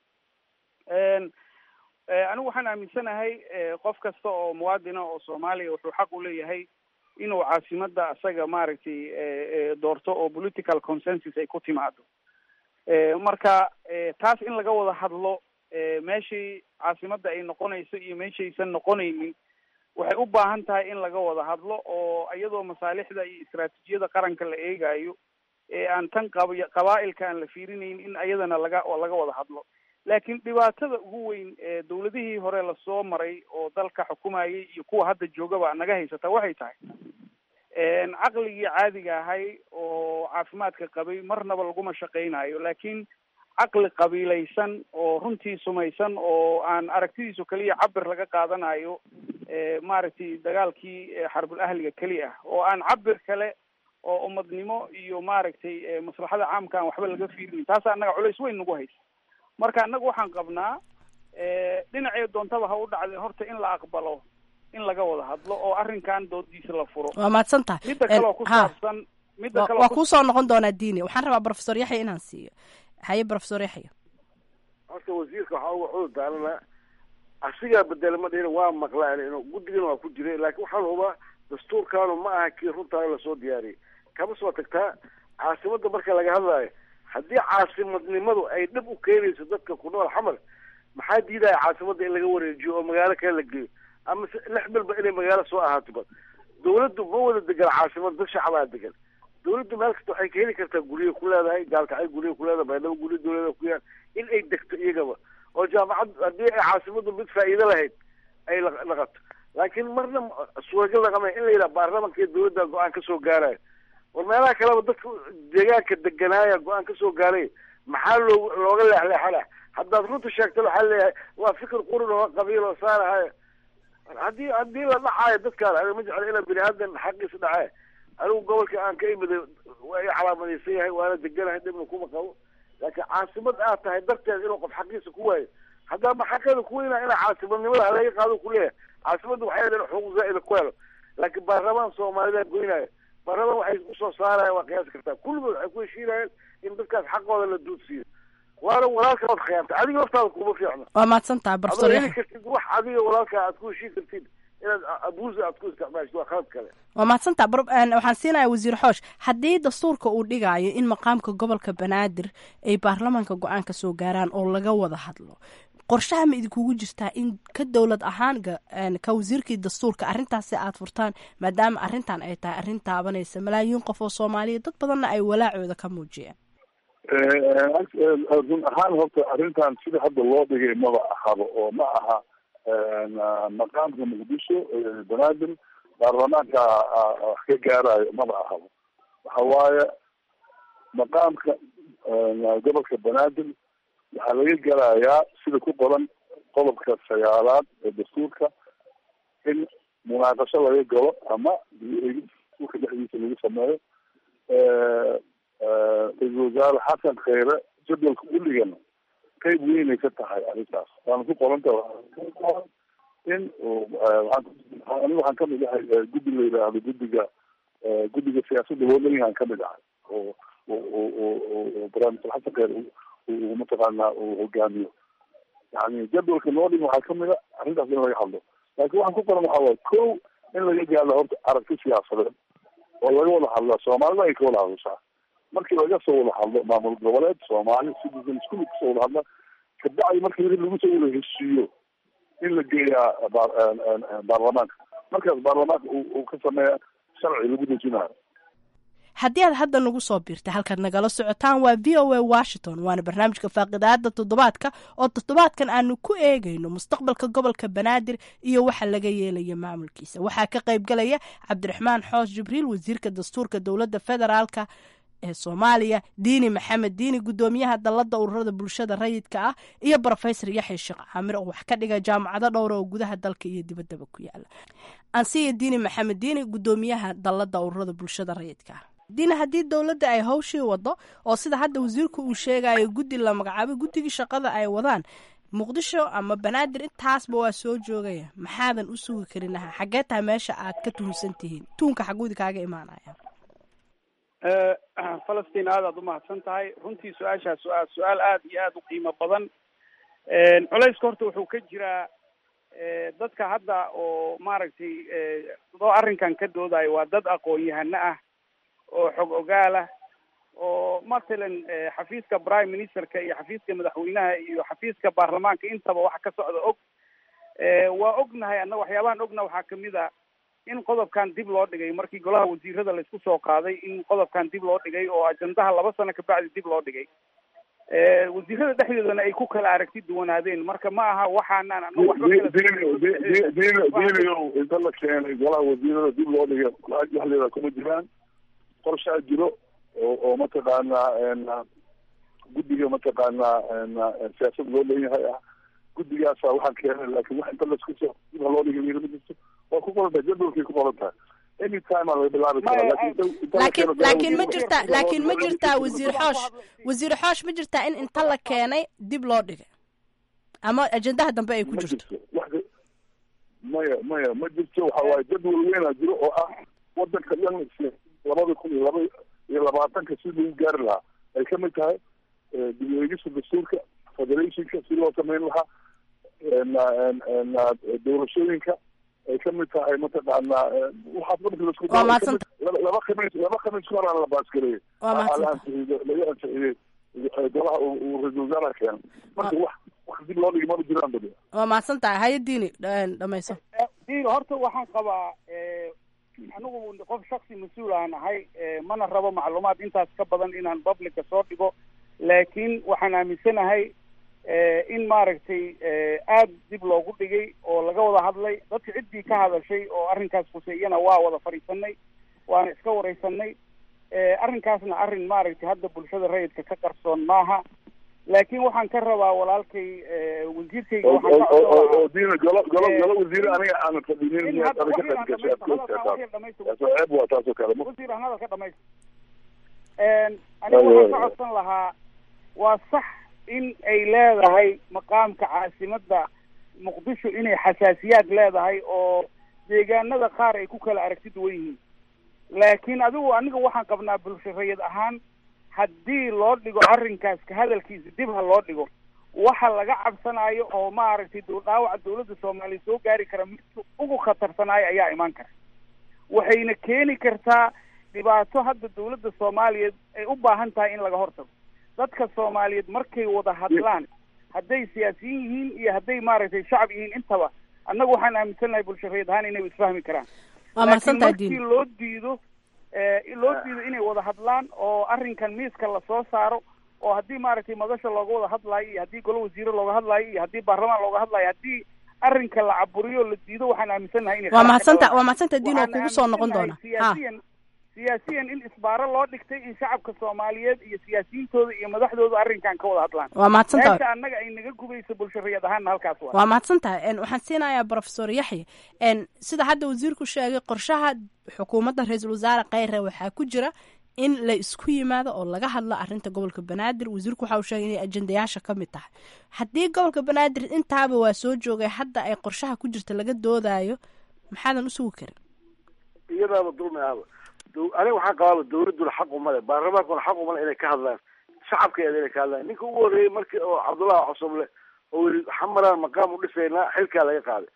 anigu waxaan aaminsanahay qof kasta oo muwaadina oo soomaaliya wuxuu xaq u leeyahay inuu caasimadda asaga maaragtay doorto oo political consensus ay ku timaado marka taas in laga wada hadlo meeshii caasimadda ay noqonayso iyo meeshaysan noqonaynin waxay u baahan tahay in laga wada hadlo oo iyadoo masaalixda iyo istaraatiijiyada qaranka la eegayo ee aan tan qab qabaa'ilka aan la fiirinayn in ayadana laga laga wada hadlo laakiin dhibaatada ugu weyn ee dawladihii hore lasoo maray oo dalka xukumayay iyo kuwa hadda joogaba naga haysata waxay tahay caqligii caadiga ahay oo caafimaadka qabay marnaba laguma shaqaynayo laakiin caqli qabiilaysan oo runtii sumaysan oo aan aragtidiisu keliya cabir laga qaadanayo maaragtay dagaalkii xarbul ahliga keli ah oo aan cabir kale oo umadnimo iyo maaragtay maslaxada caamka aan waxba laga fiirinin taas annaga culays weyn nagu haysa marka annaga waxaan qabnaa dhinacee doontaba ha u dhacday horta in la aqbalo in laga wada hadlo oo arrinkan doodiisa la furo waa mahadsan tahay midda kaleo ku saabsan midda kale waa kuu soo noqon doonaa diini waxaan rabaa professor yaxya inaan siiyo haye professor yaxya horta wasiirka waxaa uga cudur daarana asigaa bedela ma dhihin waa maqlaan inuu guddigana waa ku jiray laakiin waxaan hubaa dastuurkaanu ma aha kii runtaa lasoo diyaariyay kama soo tagtaa caasimadda marka laga hadlaayo haddii caasimadnimadu ay dhib u keenayso dadka ku nool xamar maxaa diidaya caasimadda in laga wareejiyo oo magaalo kale la geeyo ama lix bilba inay magaalo soo ahaato ba dawladdu ma wada degan caasimad dad shacabaa degan dawladdu meel kasta waxay ka heli kartaa guryo ku leedahay gaalkacay guryo ku leedahay baydhabo guryo dawlada ku yaal in ay degto iyagaba oo jaamacad haddii ay caasimaddu mid faa'iido lahayd ay laqato laakiin marna suuragal laqama in la yidhaha baarlamanka iyo dawladda go-aan kasoo gaarayo war meelaha kaleba dadka deegaanka deganaaya go-aan kasoo gaaray maxaa loo looga leexleexana haddaad runta sheegto waxaa leeyahay waa fikir qurun oo qabiil oo saarahay haddii haddii la dhacaayo dadkaan aniga ma jeclo inaa bini aadan xaqiisa dhacee anigu gobolka aan ka imiday waa i calaamadaysan yahay waana deganahay dhibna kuma qabo laakiin caasimad aad tahay darteed inuu qof xaqiisa ku waayo haddaa ma xaqeeda kuweynaa inaa caasimadnimada halaga qaado kuleeyahay caasimadda waxay leedahay xuquuq zaa'ida ku helo laakiin baarlamaan soomaalida goynaayo baarlamaan waxay usoo saaraya waa qiyaasi kartaa kulligood waxay ku heshiinayeen in dadkaas xaqooda la duudsiiyo waana walaalka ood khiyaantay adiga hortaada kuma fiicno waa mahadsan tahay professor adoo yaxya heli kartid wax adiga walaalka aad ku heshiin kartid inaad abuusa aad ku isticmaashid waa khalad kale waa mahadsantaa waxaan siinaya wasiir xoosh haddii dastuurka uu dhigayo in maqaamka gobolka banaadir ay baarlamaanka go-aan ka soo gaaraan oo laga wada hadlo qorshaha ma idinkugu jirtaa in ka dowlad ahaan ka wasiirkii dastuurka arrintaasi aad furtaan maadaama arrintan ay tahay arrin taabanaysa malaayiin qof oo soomaaliya dad badanna ay walaacooda ka muujiyeen run ahaan horta arrintan sida hadda loo dhigay maba ahaba oo ma aha maqaamka muqdisho banaadir baarlamaanka wax ka gaarayo maba ahaba waxa waaye maqaamka gobolka banaadir waxaa laga gelayaa sida ku qoran qodobka sagaalaad ee dastuurka in munaaqasho laga galo ama dastuurka dhexdiisa lagu sameeyo ra-isul wasaare xasan kheyre jadwalka uligana qayb weynay ka tahay arrintaas waana ku qoranta in aniga waxaan kamid ahay guddi la yidhaahdo guddiga guddiga siyaasadda loolanyahan kamid ahay oo oo barnaamijka xasan kheyre mataqaanaa uu hogaamiyo yani jadwalka noo dhig waxaa kamid a arrintaas in laga hadlo laakiin waxaan ku qoran waxaa waay ko in laga gaadho horta aragti siyaasadeed oo laga wada hadla soomaalida ay ka wada hadashaa markii laga soo wada hadlo maamul goboleed soomaali citizen isku kasoo wada hadla kabacdi markii lagu soo wada heshiiyo in la geeyaa baarlamaanka markaas baarlamaanka uu ka sameeya sharci lagu dejinayo haddii aad hadda nagu soo biirtay halkaad nagala socotaan waa v o a washington waana barnaamijka faaqidaada toddobaadka oo toddobaadkan aanu ku eegayno mustaqbalka gobolka banaadir iyo waxa laga yeelaya maamulkiisa waxaa ka qayb galaya cabdiraxmaan xoos jibriil wasiirka dastuurka dowladda federaalka ee soomaaliya diini maxamed diini guddoomiyaha dalladda ururada bulshada rayidka ah iyo brofesor yaxya sheekh caamir oo wax ka dhiga jaamacado dhowra oo gudaha dalka iyo dibaddaba ku yaala ansiya diini maxamed diini guddoomiyaha dalladda ururada bulshada rayidka ah diina haddii dowladda ay hawshii wado oo sida hadda wasiirku uu sheegayo guddi la magacaabay guddigii shaqada ay wadaan muqdisho ama banaadir intaasba waa soo joogaya maxaadan u sugi karin aha xaggee tahay meesha aad ka tuhunsan tihiin tuunka xaguudi kaaga imaanaya falastiin aad aad umahadsan tahay runtii su-aashaas su-aal su-aal aada iyo aada u qiimo badan culayska horta wuxuu ka jiraa dadka hadda oo maaragtay doo arrinkan ka doodayo waa dad aqoon-yahano ah oo xog ogaal ah oo mathalan xafiiska prime ministerka iyo xafiiska madaxweynaha iyo xafiiska baarlamaanka intaba waxa ka socda og waa ognahay anna waxyaabahan ogna waxaa kamid a in qodobkan dib loo dhigay markii golaha wasiirada laisku soo qaaday in qodobkan dib loo dhigay oo ajandaha laba sano kabacdi dib loo dhigay wasiirada dhexdeedana ay ku kala aragti duwanaadeen marka ma aha waxaanaan ano waxba diiniyow inta la keenay golaha wasiirada dib loo dhigay dhexdeeda kuma jiraan qorshaa jiro oo oo mataqaanaa guddiga mataqaanaa siyaasad loo leeyahay ah guddigaasa waxaan keenay laakiin wax inta laisku soo dib haloo dhigay wiila ma jirto waa ku qoran tahay jadwalkay ku qoran tahay anytime aa laga bilaabi karaa laakiin laakiin ma jirtaa laakiin ma jirtaa wasiir xoosh wasiir xoosh ma jirtaa in inta la keenay dib loo dhigay ama ajendaha dambe ay ku jirto maya maya ma jirto waxa waaye jadwal weynaa jiro oo ah wadanka dhan labada kun iyo laba iyo labaatanka si lagu gaari lahaa ay kamid tahay dib u eegista dastuurka federationka si loo sameyn lahaa doorashooyinka ay kamid tahay mataqaanaa waxaas marka lasku laba khamiis laba khamiis ka horaan la baasgareeyey la ansixiyey laga ansixiyey golaha uu ra-isul wasaaraha keenay marka wax wax dib loo dhigi maba jiraan badi waa mahadsan tahay haye diini dhamayso diini horta waxaan qabaa anigu qof shaksi mas-uul aan ahay mana rabo macluumaad intaas ka badan inaan publica soo dhigo laakiin waxaan aaminsanahay in maaragtay aada dib loogu dhigay oo laga wada hadlay dadka ciddii ka hadashay oo arrinkaas khuseeyana waa wada fadhiisanay waana iska wareysanay arrinkaasna arrin maaragtay hadda bulshada rayidka ka qarsoon maaha laakiin waxaan ka rabaa walaalkay wasiirkayga oo diina golo golo golo wasiire aniga aanan fadhinin ceeb waa taasoo kale wasiir aan hadalka dhamayst aniga waxaan ka codsan lahaa waa sax in ay leedahay maqaamka caasimadda muqdisho inay xasaasiyaad leedahay oo deegaanada qaar ay ku kala aragti duwan yihiin laakiin adigu aniga waxaan qabnaa bulsho rayid ahaan haddii loo dhigo arrinkaas ka hadalkiisa dib ha loo dhigo waxa laga cabsanayo oo maaragtay dhaawaca dawladda soomaaliya soo gaari kara midka ugu khatarsanaayo ayaa imaan kara waxayna keeni kartaa dhibaato hadda dawladda soomaaliyeed ay u baahan tahay in laga hortago dadka soomaaliyeed markay wada hadlaan hadday siyaasiyiin yihiin iyo hadday maaragtay shacab yihiin intaba annagu waxaan aaminsannahay bulsho rayid ahaan inay isfahmi karaan waa mahadsantahay markii loo diido loo diido inay wada hadlaan oo arrinkan miiska lasoo saaro oo haddii maaragtay madasha looga wada hadlaayo iyo haddii golo wasiire looga hadlaayo iyo haddii baarlamaan looga hadlaayo haddii arrinka la caburiyo la diido waxaan aaminsannahay inay waa mahadsanta waa mahadsanta diin oo kugu soo noqon doona ha siyaasiyan in isbaaro loo dhigtay in shacabka soomaaliyeed iyo siyaasiyiintooda iyo madaxdooda arrinkan ka wada hadlaan waa mahadsantahay meesha annaga ay naga gubayso bulshariyad ahaanna halkaas waa waa mahadsan tahay waxaan siinayaa profesor yaxya sida hadda wasiirku sheegay qorshaha xukuumadda ra-iisul wasaare kheyre waxaa ku jira in la isku yimaado oo laga hadlo arrinta gobolka banaadir wasiirku waxa uu sheegay inay ajendayaasha ka mid tahay haddii gobolka banaadir intaaba waa soo joogay hadda ay qorshaha ku jirta laga doodayo maxaadan usugi karin iyadaaba dulmi ahaba aniga waxaan qabaaba dawladduna xaq umale baarlamaankuna xaq umale inay ka hadlaan shacabkeeda inay ka hadlaan ninka ugu horreeyey markii oo cabdullahi cosoble oo yii xamaraan maqaam u dhisaynaa xilkaa laga qaaday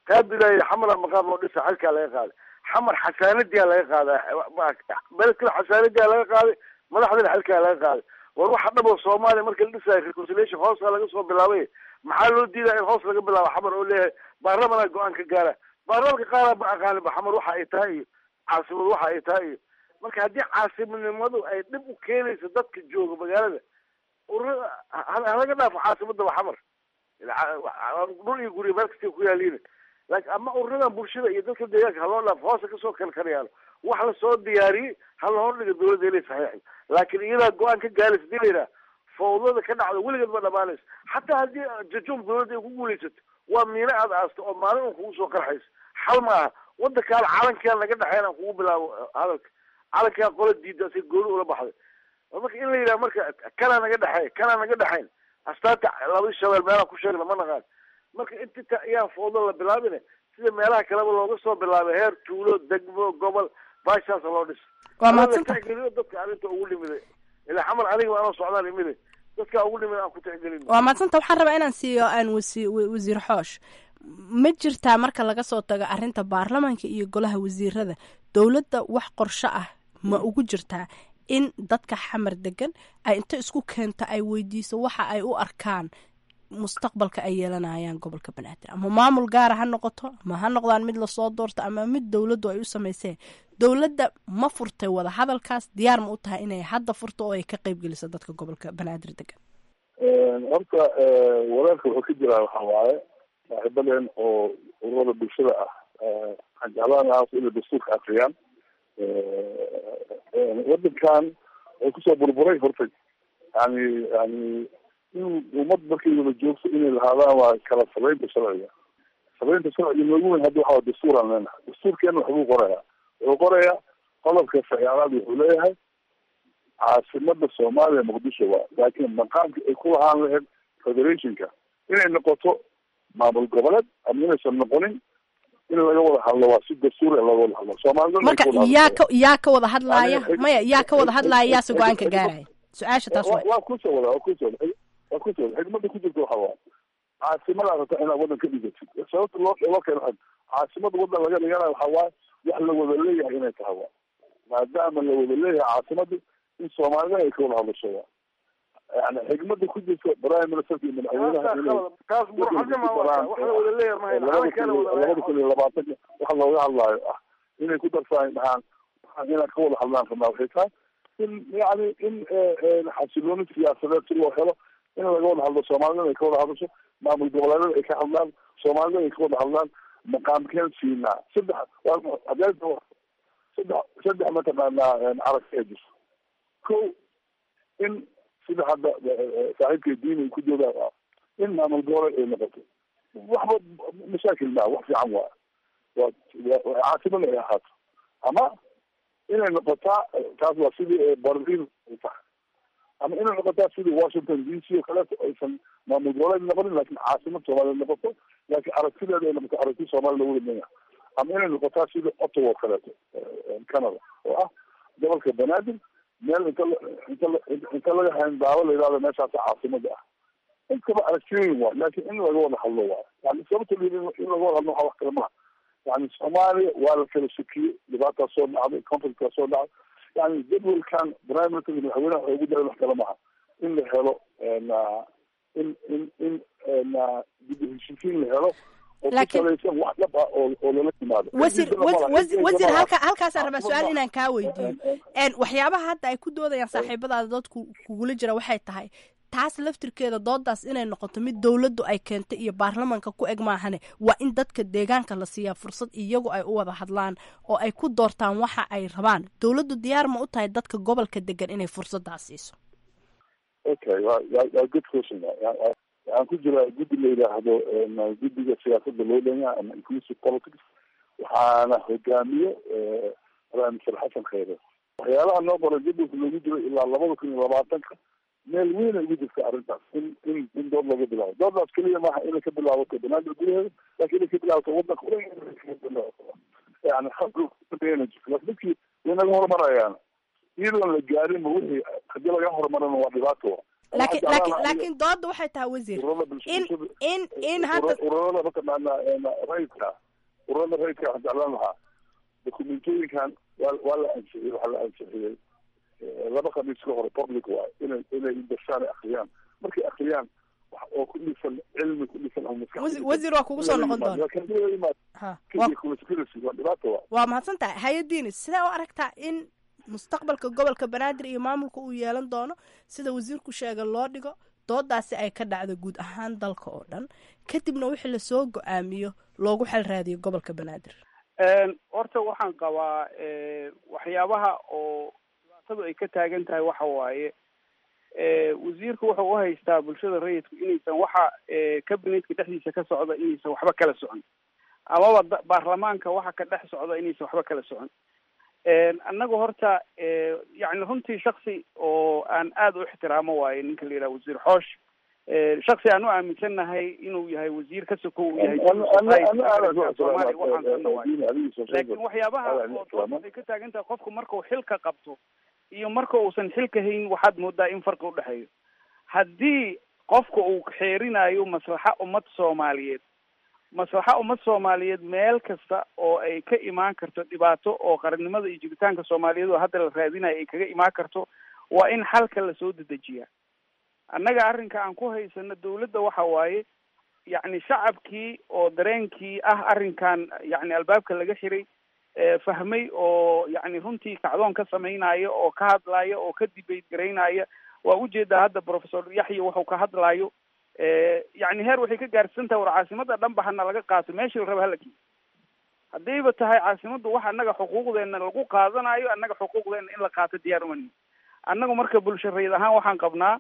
qaabilay xamara maqaam loo dhisa xilkaa laga qaaday xamar xasaanadiyaa laga qaaday beledkana xasaanadiyaa laga qaaday madaxdana xilkaa laga qaaday war waxa dhabo soomaaliya marka la dhisayo reconciliation hoosa laga soo bilaabay maxaa loo diidaa in hoos laga bilaabo xamar oo leeyahay baarlamanaa go-aan ka gaara baarlamanka qaara ma aqaaninba xamar waxa ay tahay iyo caasimad waxa ay tahay iyo marka haddii caasimadnimadu ay dhib u keenayso dadka jooga magaalada ururada halaga dhaafo caasimadaba xamar dhul iyo gurya meel kasta ku yaaliin laakiin ama ururadan bulshada iyo dadka deegaanka haloo dhaafo hoosa kasoo kalkalayaalo wax lasoo diyaariyey hala hordhiga dawladda inay saxiixay laakiin iyadaa go-aan ka gaaraysa hadii la yidhaha fawdada ka dhacda weligeed ma dhamaanayso xataa haddii jajum dawladda ay ku guulaysato waa miino aad aasto oo maalin un kugu soo qarxayso xal ma aha wadankaan calankaan naga dhexeyn aan kugu bilaabo hadalka calankaan qola diida si gooni ula baxday marka in la yidhaha marka kanaa naga dhexeey kanaa naga dhexayn astaanta labadii shabeel meelaan ku sheegna ma naqaan marka inta ayaan fawdo la bilaabine sida meelaha kaleba looga soo bilaabay heer tuulo degmo gobol baashaasa loo dhis waa mahadsanta tixgeliyo dadka arrinta ugu dhimiday ilaa xamar aniga anoo socdaan imide dadka ugu dhimid aan ku tixgelin waa mahadsanta waxaan rabaa inaan siiyo aan wasi wasiir xoosh ma jirtaa marka laga soo tago arrinta baarlamaanka iyo golaha wasiirada dowladda wax qorsho ah ma ugu jirtaa in dadka xamar degan ay inta isku keento ay weydiiso waxa ay u arkaan mustaqbalka ay yeelanayaan gobolka banaadir ama maamul gaara ha noqoto ama ha noqdaan mid lasoo doorto ama mid dowladdu ay u samayseen dowladda ma furtay wada hadalkaas diyaar ma u tahay inay hadda furto oo ay ka qeyb geliso dadka gobolka banaadir degan horta walaalka wuxuu ka jiraa waxa waaye saaxiibaden oo ururada bulshada ah waxaan jeclaan lahaa inay dastuurka akriyaan wadankan wuxuu kusoo burburay horta yani yani in ummad markay wada joogto inay lahaadaan waa kala sabeynta sharciga sabeynta sharciga noogu weyn hadda waxaa dastuuraan leenahay dastuurkeena waxbuu qorayaa wuxuu qorayaa qodobka sagaalaad wuxuu leeyahay caasimada soomaaliya muqdisho waa laakiin maqaamka ay ku lahaan lahayd federationka inay noqoto maamul goboleed ama inaysan noqonin in laga wada hadlo waa si dastuur laga wada hadlo soomaalida marka yaa ka yaa ka wada hadlaaya maya yaa ka wada hadlaaya yaase go-aanka gaaraya su-aasha taas way waa kusoo wada waa kusoo wada waa kusoo wada xigmada ku jirta waxa waa caasimadaa rabta inaad wadan ka dhigatid sababta loo loo keeno waxa caasimada wadan laga dhiganayo waxa waaye wax la wada leeyahay inay tahay waa maadaama la wada leeyahay caasimada in soomaalida ay ka wada hadlasho waa yani xigmada ku jirta prime ministerka iyo madaxweynaha taas burxadnima wax la wada leeyahay labada kun iyo labaatanka waxa looga hadlaayo ah inay ku darsaay dhahaan inaan ka wada hadlaan rabnaa waxay tahay in yani in xasilooni siyaasadeed si loo helo in laga wada hadlo soomaalida ay ka wada hadasho maamul goboleedyada ay ka hadlaan soomaalida ay ka wada hadlaan maqaamkeen siinaa saddex adeerta saddex saddex mataqaanaa aragti ay jirto ko in sida hadda saaxiibka diin ay ku joogaan in maamul goboleed ay noqoto waxba mashaakil maa wax fiican waa waa caasimada ay ahaato ama inay noqotaa taas waa sidii berlin ay tahay ama inay noqotaa sidii washington d c oo kaleeto aysan maamul goboleed noqonin lakin caasimad soomaaliya noqoto laakiin aragtideeda ay noqoto aragti soomaaliya lagu wadmaya ama inay noqotaa sidii ottawa oo kaleeto canada oo ah gobolka banaadir meel inta inta inta laga hayn daawo la yidhahdo meeshaasa caasimada ah intaba aragtiyoyin waa laakiin in laga wada hadlo waa yani sababta in laga wada hadlo waxa wax kale maha yani soomaaliya waa la kala sukiyey dhibaataa soo dhacday conflictkaa soo dhacday yani jadwalkan prime minister madaxweynaha waxay ugu daray wax kale maha in la helo in in in dib u heshiisiin la helo oo ku salaysan wax dhab ah oo oo lala yimaado wasiir wasiir halka halkaasaan rabaa su-aal inaan kaa weydiiyo waxyaabaha hadda ay ku doodayaan saaxiibadaada dadku kugula jira waxay tahay taas laftirkeeda doodaas inay noqoto mid dowladdu ay keentay iyo baarlamanka ku eg maahane waa in dadka deegaanka la siiyaa fursad iyagu ay u wada hadlaan oo ay ku doortaan waxa ay rabaan dowladdu diyaar ma u tahay dadka gobolka degan inay fursadaas siiso okay wa wa good question waxaan ku jiraa guddi la yidhaahdo guddiga siyaasada loo dhanyaha ama inclusive politics waxaana hogaamiyo prime minister xasan khayre waxyaalaha noo qoray jadwalka loogu jiro ilaa labada kun iyo labaatanka meel weyn ay ugu jirta arrintaas in in in dood laga bilaabo doodaas keliya maaha inay ka bilaabato banaadir gudaheeda laakiin inay ka bilaabato wadanka yani laakin dadkii way naga horumarayaan iyadoon la gaarinba wixii hadii laga horumarana waa dhibaato laakiin laakiin laakiin dooda waxay tahay wasiir in in in hadda ururada mataqaana rayidka ururada rayidka waxaan jeclaan lahaa dokumentooyinkan waa waa la ansixiyey waxaa la ansixiyey laba khamiis ka hore public waay inay inay dashaan akriyaan markay akriyaan wax oo ku dhisan cilmi ku dhisan ama maskax Wasi- wasiir waa kugu soo noqon doona Ha, waa- waa dhibaato waa waa mahadsan tahay hay-adiini sidee u aragtaa in mustaqbalka gobolka banaadir iyo maamulka uu yeelan doono sida wasiirku sheegay loo dhigo doodaasi ay ka dhacdo guud ahaan dalka oo dhan kadibna wixii lasoo go-aamiyo loogu xel raadiyo gobolka banaadir Een, horta waxaan qabaa eh, waxyaabaha oo dhibaatadu ay ka taagan tahay waxa waaye eh, wasiirku wuxuu u haystaa bulshada rayidku inaysan waxa eh, cabinetka dhexdiisa ka socda inaysan waxba kala socon amaba da- baarlamaanka waxa ka dhex socda inaysan waxba kala socon Een, annagu horta eh, yacni runtii shaksi oo aan aada u ixtiraamo waaye ninka la yidhaha wasiir xoosh Eh, shaksi aan u aaminsannahay inuu yahay wasiir ka soko uu yahay Soomaaliya waxaan sanna waaye laakiin waxyaabaha oo dood waxay ka taagan tahay qofku markuu xilka qabto iyo marka uusan xilka hayn waxaad moodaa in farqi udhexeeyo haddii qofka uu xeerinayo maslaxa ummad soomaaliyeed maslaxa ummad soomaaliyeed meel kasta oo ay ka imaan karto dhibaato oo qarannimada iyo jiritaanka soomaaliyeed oo hadda la raadinayo ay kaga imaan karto waa in xalka lasoo dedejiyaa annaga arrinka aan ku haysano dawladda waxa waaye yacni shacabkii oo dareenkii ah arrinkan yacni albaabka laga xiray ee fahmay oo yacni runtii kacdoon ka samaynayo oo ka hadlaya oo ka debate garaynaya waa ujeedaa hadda professor yaxya wuxuu ka hadlayo Eh, yacni heer waxay ka gaarsiisan tahay war caasimada dhanba hana laga qaato meeshii la raba hala geeyo haddayba tahay caasimaddu wax annaga xuquuqdeena lagu qaadanayo annaga xuquuqdeena in la qaato diyaar uma nihin annagu marka bulshareed ahaan waxaan qabnaa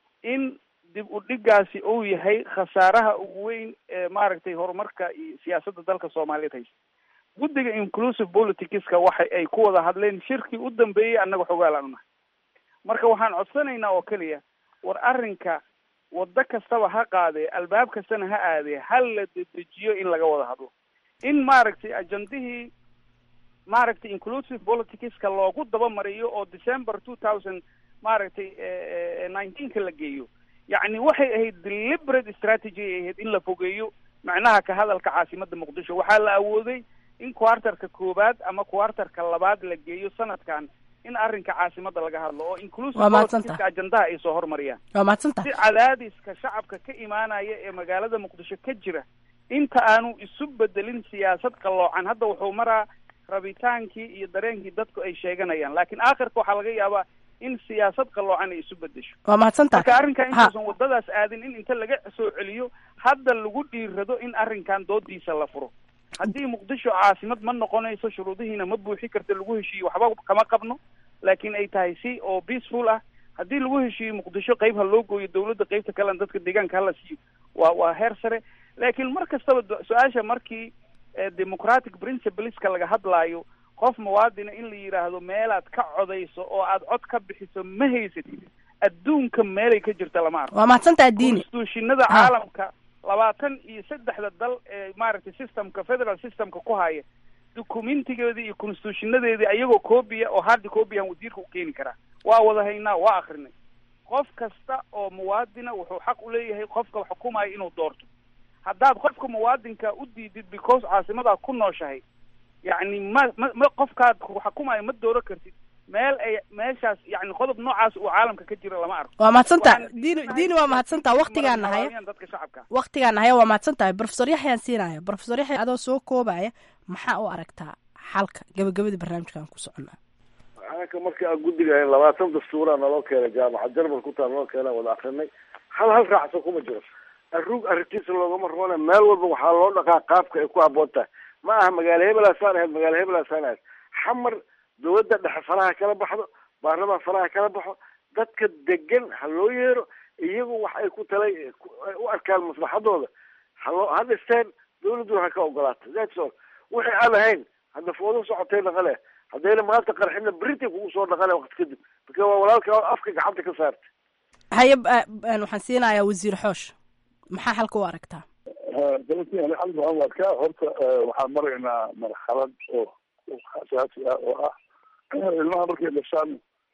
in dib u dhigaasi uu yahay khasaaraha ugu weyn ee maaragtay horumarka iyo siyaasadda dalka soomaaliyeed haysta guddiga inclusive politicska waxa ay ku wada hadleen shirkii u dambeeyey annaga xogaalaan unahay marka waxaan codsanaynaa oo keliya war arrinka waddo kastaba ha qaadee albaab kastana ha aadee hal la dedejiyo in laga wada hadlo in maaragtay ajandihii maaragtay inclusive politicska loogu dabamariyo oo december two thousand maaragtay nineteenka la geeyo yacni waxay ahayd deliberate strategy ay ahayd in la fogeeyo macnaha ka hadalka caasimada muqdisho waxaa la awooday in quartarka koowaad ama quartarka labaad la geeyo sanadkan in arrinka caasimada laga hadlo oo inclusive Waa mahadsantahay. politicska ajandaha ay soo hormariyaan waa mahadsantahay si cadaadiska shacabka ka imaanaya ee magaalada muqdisho ka jira inta aanu isu bedelin siyaasad qalloocan hadda wuxuu maraa rabitaankii iyo dareenkii dadku ay sheeganayaan laakiin aakhirka waxaa laga yaabaa in siyaasad qalloocan ay isu bedesho waa mahadsantahay marka arrinkan Ha. intuusan wadadaas aadin in inta laga soo celiyo hadda lagu dhiirado in arrinkan doodiisa la furo haddii muqdisho caasimad ma noqonayso shuruudihiina ma buuxi karta lagu heshiiyo waxba kama qabno laakiin ay tahay si oo peaceful ah haddii lagu heshiiyo muqdisho qayb ha loo gooyo dawladda qaybta kalena dadka deegaanka hala siiyo waa waa heer sare laakiin mar kastaba do- su-aasha markii eh, democratic principleska laga hadlaayo qof muwaadina in la yidhaahdo meelaad ka codayso oo aad cod ka bixiso ma haysatid adduunka meelay ka jirta lama arko waa mahadsantahay diini constitutionada caalamka labaatan iyo saddexda dal ee maaragtay systemka federal systemka ku haya documentigeedii iyo constitutionadeedii ayagoo copia oo hard copyaan wasiirka u keeni karaa waa wada haynaa waa akrinay qof kasta oo muwaadina wuxuu xaq u leeyahay qofka xukumaya inuu doorto haddaad qofka muwaadinka u diidid because caasimadaa ku nooshahay yacni ma ma ma qofkaad xukumaya ma dooro kartid meel ay meeshaas yani qodob noocaas uu caalamka ka jira lama arko waa mahadsantahay Waxaan diini diini waa mahadsantahay waktigaan nahaya marabaabiyan dadka shacabka waktigaan nahaya waa mahadsantahay profesor yaxyaan siinaya profesor yaxya adoo soo koobaya maxaa u aragtaa xalka gabagabadii barnaamijkan ku soconnaa anaka markii aan guddiga ahayn labaatan dastuuraa naloo keenay jaamacad jarmal ku taal naloo keenay wada akrinay hal hal raacsan kuma jiro arruug arrintiisa loogama roona meel walba waxaa loo dhaqaa qaabka ay ku habboon tahay ma aha magaalo hebelaasaan ahayd magaalo hebelaasaan ahayd xamar dawladda dhexe faraha kala baxdo baarlamaan faraha kala baxo dadka degan ha loo yeero iyagu wax ay ku talay ku- ay u arkaan maslaxadooda haloo ha dhisteen dawladduna ha ka ogolaato that's all wixii aan ahayn hadda foodo socotay dhaqale haddayna maanta qarxina beritan kugu soo dhaqale waqti kadib marka waa walaalka afka gacanta ka saartay haye ba- ba- waxaan siinayaa wasiir xoosh maxaa xalka u aragtaa galantii ali xal waxaan arkaa horta waxaan maraynaa marxalad oo asaasi ah oo ah ilmaha markay dhashaan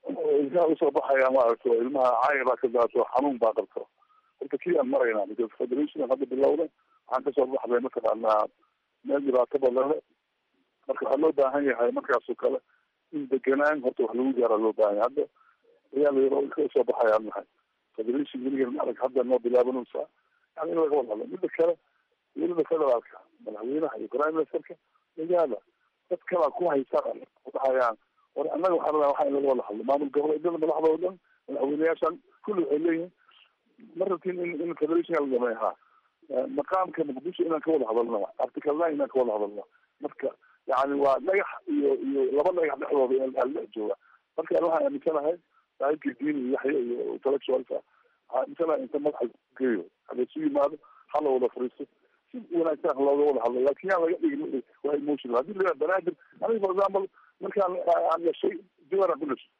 ilkaha usoo baxaya maaragta ilmaha caaya baa ka daato xanuun baa qabto horta kii aan maraynaa because federation hadda bilowday waxaan kasoo baxday mataqaanaa meel dhibaato badan le marka waxaa loo baahan yahay markaasoo kale in deganaan horta wax lagu gaara loo baahan yahay hadda ayaa la ilka usoo baxayaan nahay federation weligeed maarag hadda noo bilaabanaysaa yani in laga wada hadlo midda kale dowladda federaalka madaxweynaha iyo prime ministerka magaala dad kalaa ku haysaan dhahayaan war annaga waxaa rabaa waxa in laga wada hadlo maamul goboleedyada madaxda oo dhan madaxweyneyaashan kulli waxay leeyihin ma rabtin in in federation la dhameey ha maqaamka muqdisho inaan ka wada hadalno article nine inaan ka wada hadalno marka yani waa dhagax iyo iyo laba dhagax dhexdooda in dhex jooga marka waxaan aaminsanahay saaxiibkii diin iyo yaxya iyo intellectualka waxaa aaminsanahay inta madaxa geeyo hada isu yimaado hala wada fariisto si wanaagsan looga wada hadlo laakin yaan laga dhigin waa emotional haddii la banaadir aniga for example markaan aan dhashay jawara ku dhashay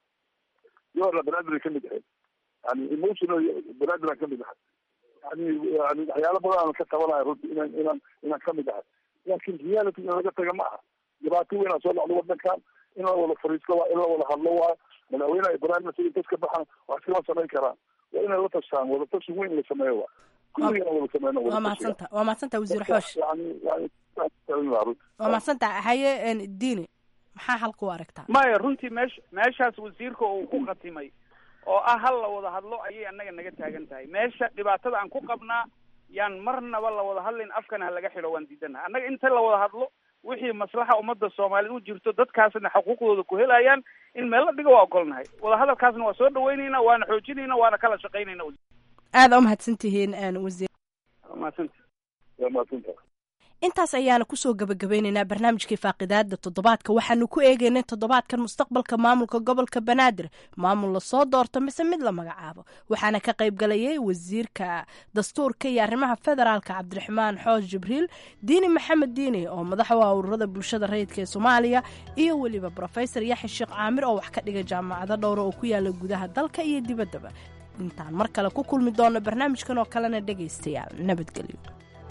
jawara banaadir kamid ahayd yani emotional banaadir aan kamid ahay yani yani waxyaalo badan aan ka qabanayo runti inaan inaan inaan kamid ahay laakin reality in laga taga ma aha dhibaato weyn aan soo dhacdo wadankan in la wada fariisto waa in la wada hadlo waa madaxweynaha iyo prime minister intas ka baxan wax iskama samayn karaan waa inay la tashaan wada tashi weyn la sameeyo waa kulligana wada sameyno waa mahadsanta waa mahadsanta wasiir xoosh yani yani runti waa mahadsanta haye diini maxaa xalka u aragtaa maya runtii meesha meeshaas wasiirka uu ku khatimay oo ah hal la wada hadlo ayay annaga naga taagan tahay meesha dhibaatada aan ku qabnaa yaan marnaba la wada hadlayn afkana ha laga xidho waan diidanaha annaga inta la wada hadlo wixii maslaxa ummadda soomaaliyed u jirto dadkaasna xuquuqdooda ku helayaan in meel la dhigo waa ogolnahay wadahadalkaasna waa soo dhaweynayna waana xoojinayna waana kala shaqaynayna aada u mahadsantihiin wasiir mahadsanta waa mahadsanta intaas ayaana kusoo gabagabeyneynaa barnaamijkii faaqidaada toddobaadka waxaanu ku eegeynay toddobaadkan mustaqbalka maamulka gobolka banaadir maamul lasoo doorto mise mid la magacaabo waxaana ka qayb galayay wasiirka dastuurka iyo arrimaha federaalka cabdiraxmaan xoos jibriil diini maxamed diini oo madax u ah ururada bulshada rayidka ee soomaaliya iyo weliba rofesor yaxya sheekh caamir oo wax ka dhiga jaamacado dhowra oo ku yaala gudaha dalka iyo dibaddaba intaan mar kale ku kulmi doono barnaamijkan oo kalena dhegaystayaal nabadgelyo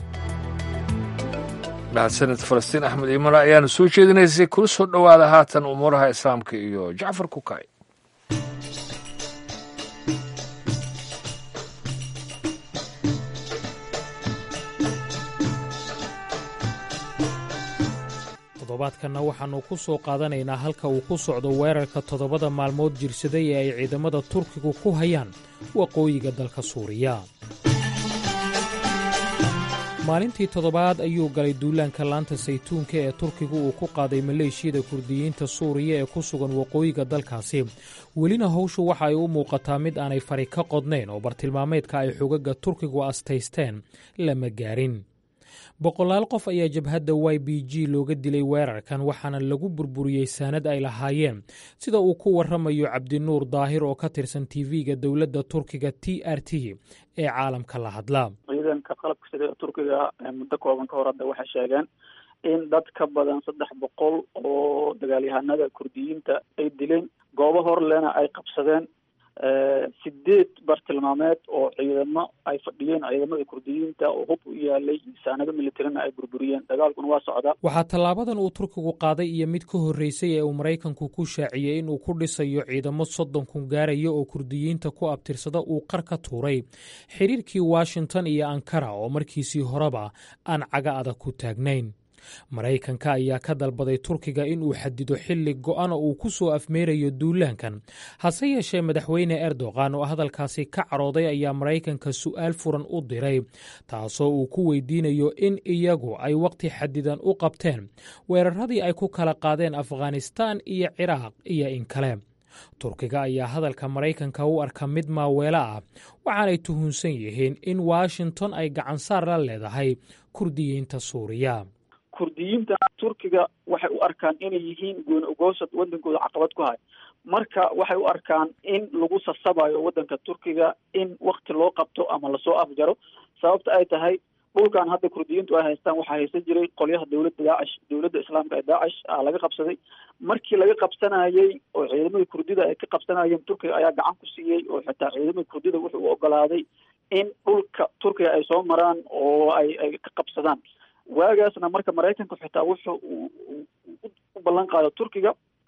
mahadsanid falastiin axmed iimana ayaana soo jeedinaysay kula soo dhowaada haatan umuuraha islaamka iyo jacfar kukay toddobaadkanna waxaannu ku soo qaadanaynaa halka uu ku socdo weerarka toddobada maalmood jirsaday ee ay ciidamada turkigu ku hayaan waqooyiga dalka suuriya maalintii toddobaad ayuu galay duulaanka laanta saytuunka ee turkigu uu ku qaaday maleeshiyada kurdiyiinta suuriya ee ku sugan waqooyiga dalkaasi welina howshu waxa ay u muuqataa mid aanay fari ka qodnayn oo bartilmaameedka ay xogaga turkigu astaysteen lama gaarin boqolaal qof ayaa jabhadda y b g looga dilay weerarkan waxaana lagu burburiyey saanad ay lahaayeen sida uu ku warramayo cabdinuur daahir oo ka tirsan tv-ga dowladda turkiga t r t ee caalamka la hadla ciidanka qalabka sida turkiga muddo kooban ka hor hadda waxay sheegeen in dad ka badan saddex boqol oo dagaalyahanada kurdiyiinta ay dileen goobo horlena ay qabsadeen sideed bartilmaameed oo ciidamo ay fadhiyeen ciidamada kurdiyiinta oo hub u yaalay saanado militarina ay burburiyeen dagaalkuna waa socdaa waxaa tallaabadan uu turkigu qaaday iyo mid ka horreysay ee uu maraykanku ku shaaciyey inuu ku dhisayo ciidamo soddon kun gaaraya oo kurdiyiinta ku abtirsada uu qar ka tuuray xiriirkii washington iyo ankara oo markiisii horeba aan caga adag ku taagnayn maraykanka ayaa ka dalbaday turkiga inuu xadido xilli go'an oo uu ku soo afmeerayo duulaankan hase yeeshee madaxweyne erdogan oo hadalkaasi ka carooday ayaa maraykanka su'aal furan u diray taasoo uu ku weydiinayo in iyagu ay wakhti xadidan u qabteen weeraradii ay ku kala qaadeen afghanistaan iyo ciraaq iyo in kale turkiga ayaa hadalka maraykanka u arka mid maaweelo ah waxaanay tuhunsan yihiin in washington ay gacansaar la leedahay kurdiyiinta suuriya kurdiyiinta turkiga waxay u arkaan inay yihiin gooni ogoosad wadankooda caqabad ku hay marka waxay u arkaan in lagu sasabayo wadanka turkiga in wakti loo qabto ama lasoo afjaro sababta ay tahay dhulkan hadda kurdiyiintu ay haystaan waxaa haysan jiray qolyaha dowladda daacish dowladda islaamka ee daacish a laga qabsaday markii laga qabsanayey oo ciidamadii kurdida ay ka qabsanayeen turkiga ayaa gacan ku siiyey oo xitaa ciidamadii kurdida wuxuu u ogolaaday in dhulka turkiga ay soo maraan oo ay ay ka qabsadaan waagaasna marka maraykanku xitaa wuxuu u ballan qaado turkiga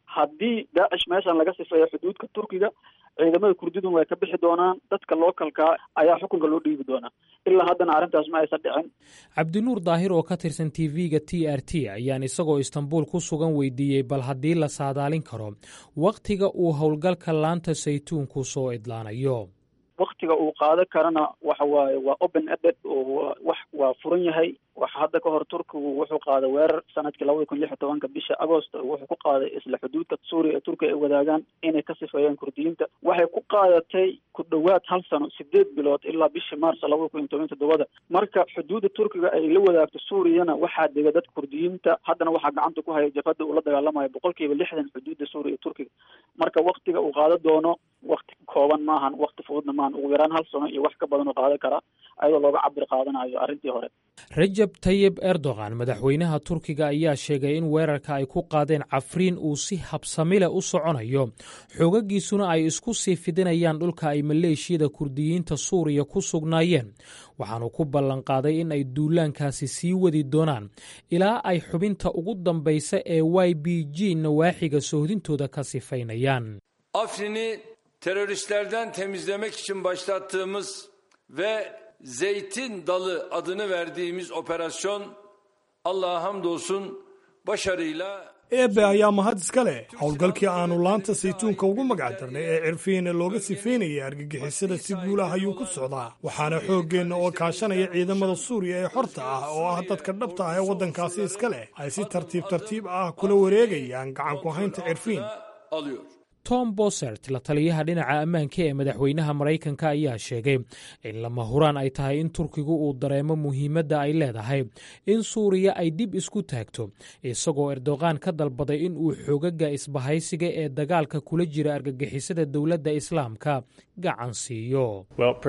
haddii daacish meeshan laga sifeeyo xuduudka turkiga ciidamada kurdidun way ka bixi doonaan dadka lookalka ayaa xukunka loo dhiibi doonaa ilaa haddana arrintaas ma aysan dhicin cabdinuur daahir oo ka tirsan t v-ga t r t ayaan isagoo istanbuul ku sugan weydiiyey bal haddii la saadaalin karo wakhtiga uu howlgalka laanta saytuunku soo idlaanayo waktiga uu qaado karana waxa waaye waa open eded oo wax waa furan yahay waxa hadda ka hor turkigu wuxuu qaaday weerar sanadkii labada kun lix iyo tobanka bisha agost wuxuu ku qaaday isla xuduudka suuriya ee turkiya ay wadaagaan inay ka sifeeyaan kurdiyiinta waxay ku qaadatay ku dhowaad hal sano sideed bilood ilaa bishii maars labada kun iyo toban toddobada marka xuduudda turkiga ay la wadaagto suuriyana waxaa dega dadka kurdiyiinta haddana waxaa gacanta ku haya jabhadda uu la dagaalamayo boqol kiiba lixdan xuduudda suuriya iyo turkiga marka waktiga uu qaado doono wakti kooban maahan wakti fududna maahan ugu yaraan hal sano iyo wax ka badan oo qaadan karaa ayadoo looga cabir qaadanayo arrintii hore rajab tayib erdogan madaxweynaha turkiga ayaa sheegay in weerarka ay ku qaadeen cafriin uu si habsamile u soconayo xoogagiisuna ay isku sii fidinayaan dhulka ay maleeshiyada kurdiyiinta suuriya ku sugnaayeen waxaanu ku ballanqaaday in ay duulaankaasi sii wadi doonaan ilaa ay xubinta ugu dambaysa ee y b g nawaaxiga sohdintooda ka sifaynayaan Afrin'i teröristlerden temizlemek için başlattığımız ve Zeytin Dalı adını verdiğimiz operasyon Allah'a hamdolsun başarıyla eebe ayaa mahad iska leh howlgalkii aanu laanta saytuunka ugu magac darnay ee cirfiina looga sifeynayay argagixisada si guulah ayuu ku socdaa waxaana xooggeenna oo kaashanaya ciidamada suuriya ee xorta ah oo ah dadka dhabta ah ee waddankaasi iska leh ay si tartiib tartiib ah kula wareegayaan gacan ku haynta cirfiin alıyor. tom bosert la taliyaha dhinaca ammaanka ee madaxweynaha maraykanka ayaa sheegay in lama huraan ay tahay in turkigu uu dareemo muhiimadda ay leedahay in suuriya ay dib isku taagto isagoo erdogan ka dalbaday in uu xoogaga isbahaysiga ee dagaalka kula jira argagixisada dowladda islaamka gacan siiyo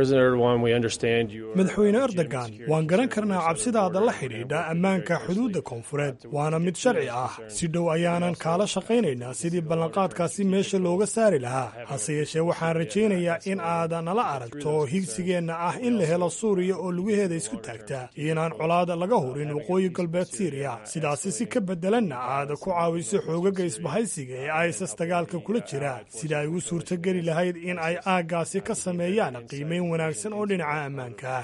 madaxweyne erdogan waan garan karnaa cabsidaada la xidhiidha ammaanka xuduudda koonfureed waana mid sharci ah si dhow ayaanan kaala shaqaynaynaa sidii ballanqaadkaasi meesha looga saari lahaa hase yeeshee waxaan rajaynayaa in aad nala aragto higsigeenna ah in la helo suuriya oo lugaheeda isku taagta iyo inaan colaada laga hurin waqooyi galbeed siiriya sidaasi si ka beddelanna aad ku caawiso xoogaga isbahaysiga ee isas dagaalka kula jira sida ay u suurtogeli lahayd in ay aaggaasi ka sameeyaan qiimayn wanaagsan oo dhinaca ammaanka ah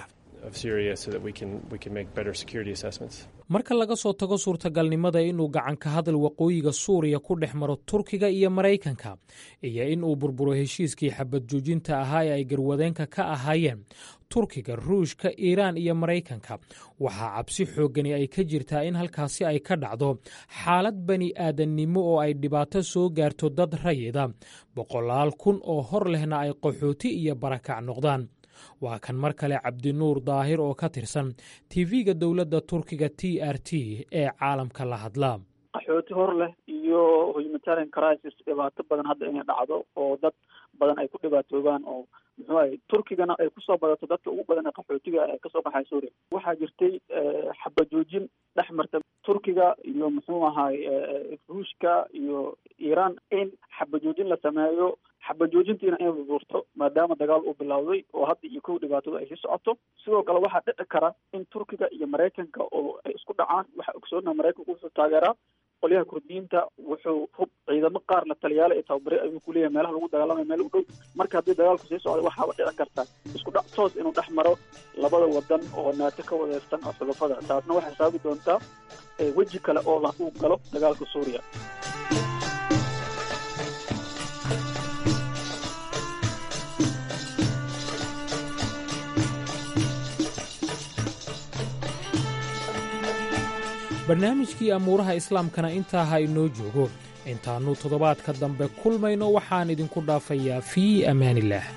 marka laga soo tago suurtagalnimada inuu gacanka hadal waqooyiga suuriya ku dhex maro turkiga iyo maraykanka iyo in uu burburo heshiiskii xabad joojinta ahaa ee ay garwadeenka ka ahaayeen turkiga ruushka iiraan iyo maraykanka waxaa cabsi xooggani ay ka jirtaa in halkaasi ay ka dhacdo xaalad bani aadannimo oo ay dhibaato soo gaarto dad rayida boqolaal kun oo hor lehna ay qaxooti iyo barakac noqdaan waa kan mar kale cabdinuur daahir oo ka tirsan tv-ga dowladda turkiga t r t ee caalamka la hadla qaxooti hor leh iyo humanitarian crisis dhibaato badan hadda inay dhacdo oo dad badan ay ku dhibaatoobaan oo muxuu ahay turkigana ay kusoo badato dadka ugu badan ee qaxootiga ee kasoo baxay suuriya waxaa jirtay xabajoojin dhex marta turkiga iyo muxuu ahay ruushka iyo iiraan in xabajoojin la sameeyo xabajoojintiina inay burburto maadaama dagaal uu bilowday oo hadda iyo kow dhibaatada ay sii socoto sidoo kale waxaa dhici kara in turkiga iyo maraykanka oo ay isku dhacaan waxaa ogsoonaha maraykanku wuxuu taageeraa qolyaha kurdiyiinta wuxuu hub ciidamo qaar la taliyaala ee tababare ayuu kuleeyahay meelaha lagu dagaalamaya meel u dhow marka haddii dagaalku sii socda waxaaba dhici karta isku dhac toos inuu dhex maro labada wadan oo naato ka wadeersan oo xulafada taasna waxay saabi doontaa weji kale oo la uu galo dagaalka suuriya barnaamijkii amuuraha islaamkana intaa ha inoo joogo intaannu toddobaadka dambe kulmayno waxaan idinku dhaafayaa fii ammaanillaah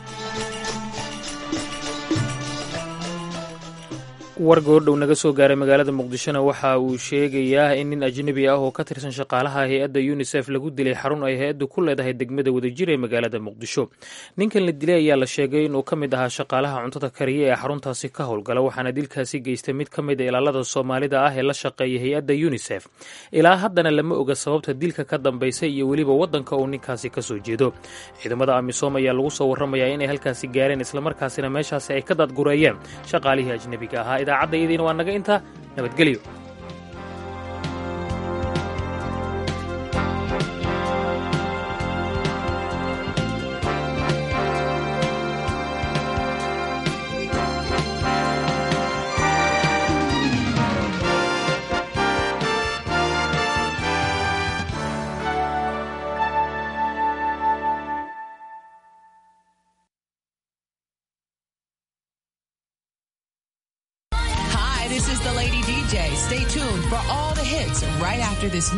war goordhow naga soo gaaray magaalada muqdishona waxa uu sheegayaa in nin ajnebi ah oo ka tirsan shaqaalaha hay-adda yunisef lagu dilay xarun ay hay-addu ku leedahay degmada wadajir ee magaalada muqdisho ninkan la dilay ayaa la sheegay inuu ka mid ahaa shaqaalaha cuntada kariya ee xaruntaasi ka howlgala waxaana dilkaasi geystay mid ka mid a ilaalada soomaalida ah ee la shaqeeya hay-adda yunisef ilaa haddana lama oga sababta dilka ka dambaysa iyo weliba waddanka uu ninkaasi ka soo jeedo ciidamada amisom ayaa lagu soo warramayaa inay halkaasi gaareen islamarkaasina meeshaasi ay ka dadgureeyeen shaqaalihii ajnebiga ahaa idaacadda iyadiina waa naga intaa nabadgelyo is the Lady DJ. Stay tuned for all the hits right after this.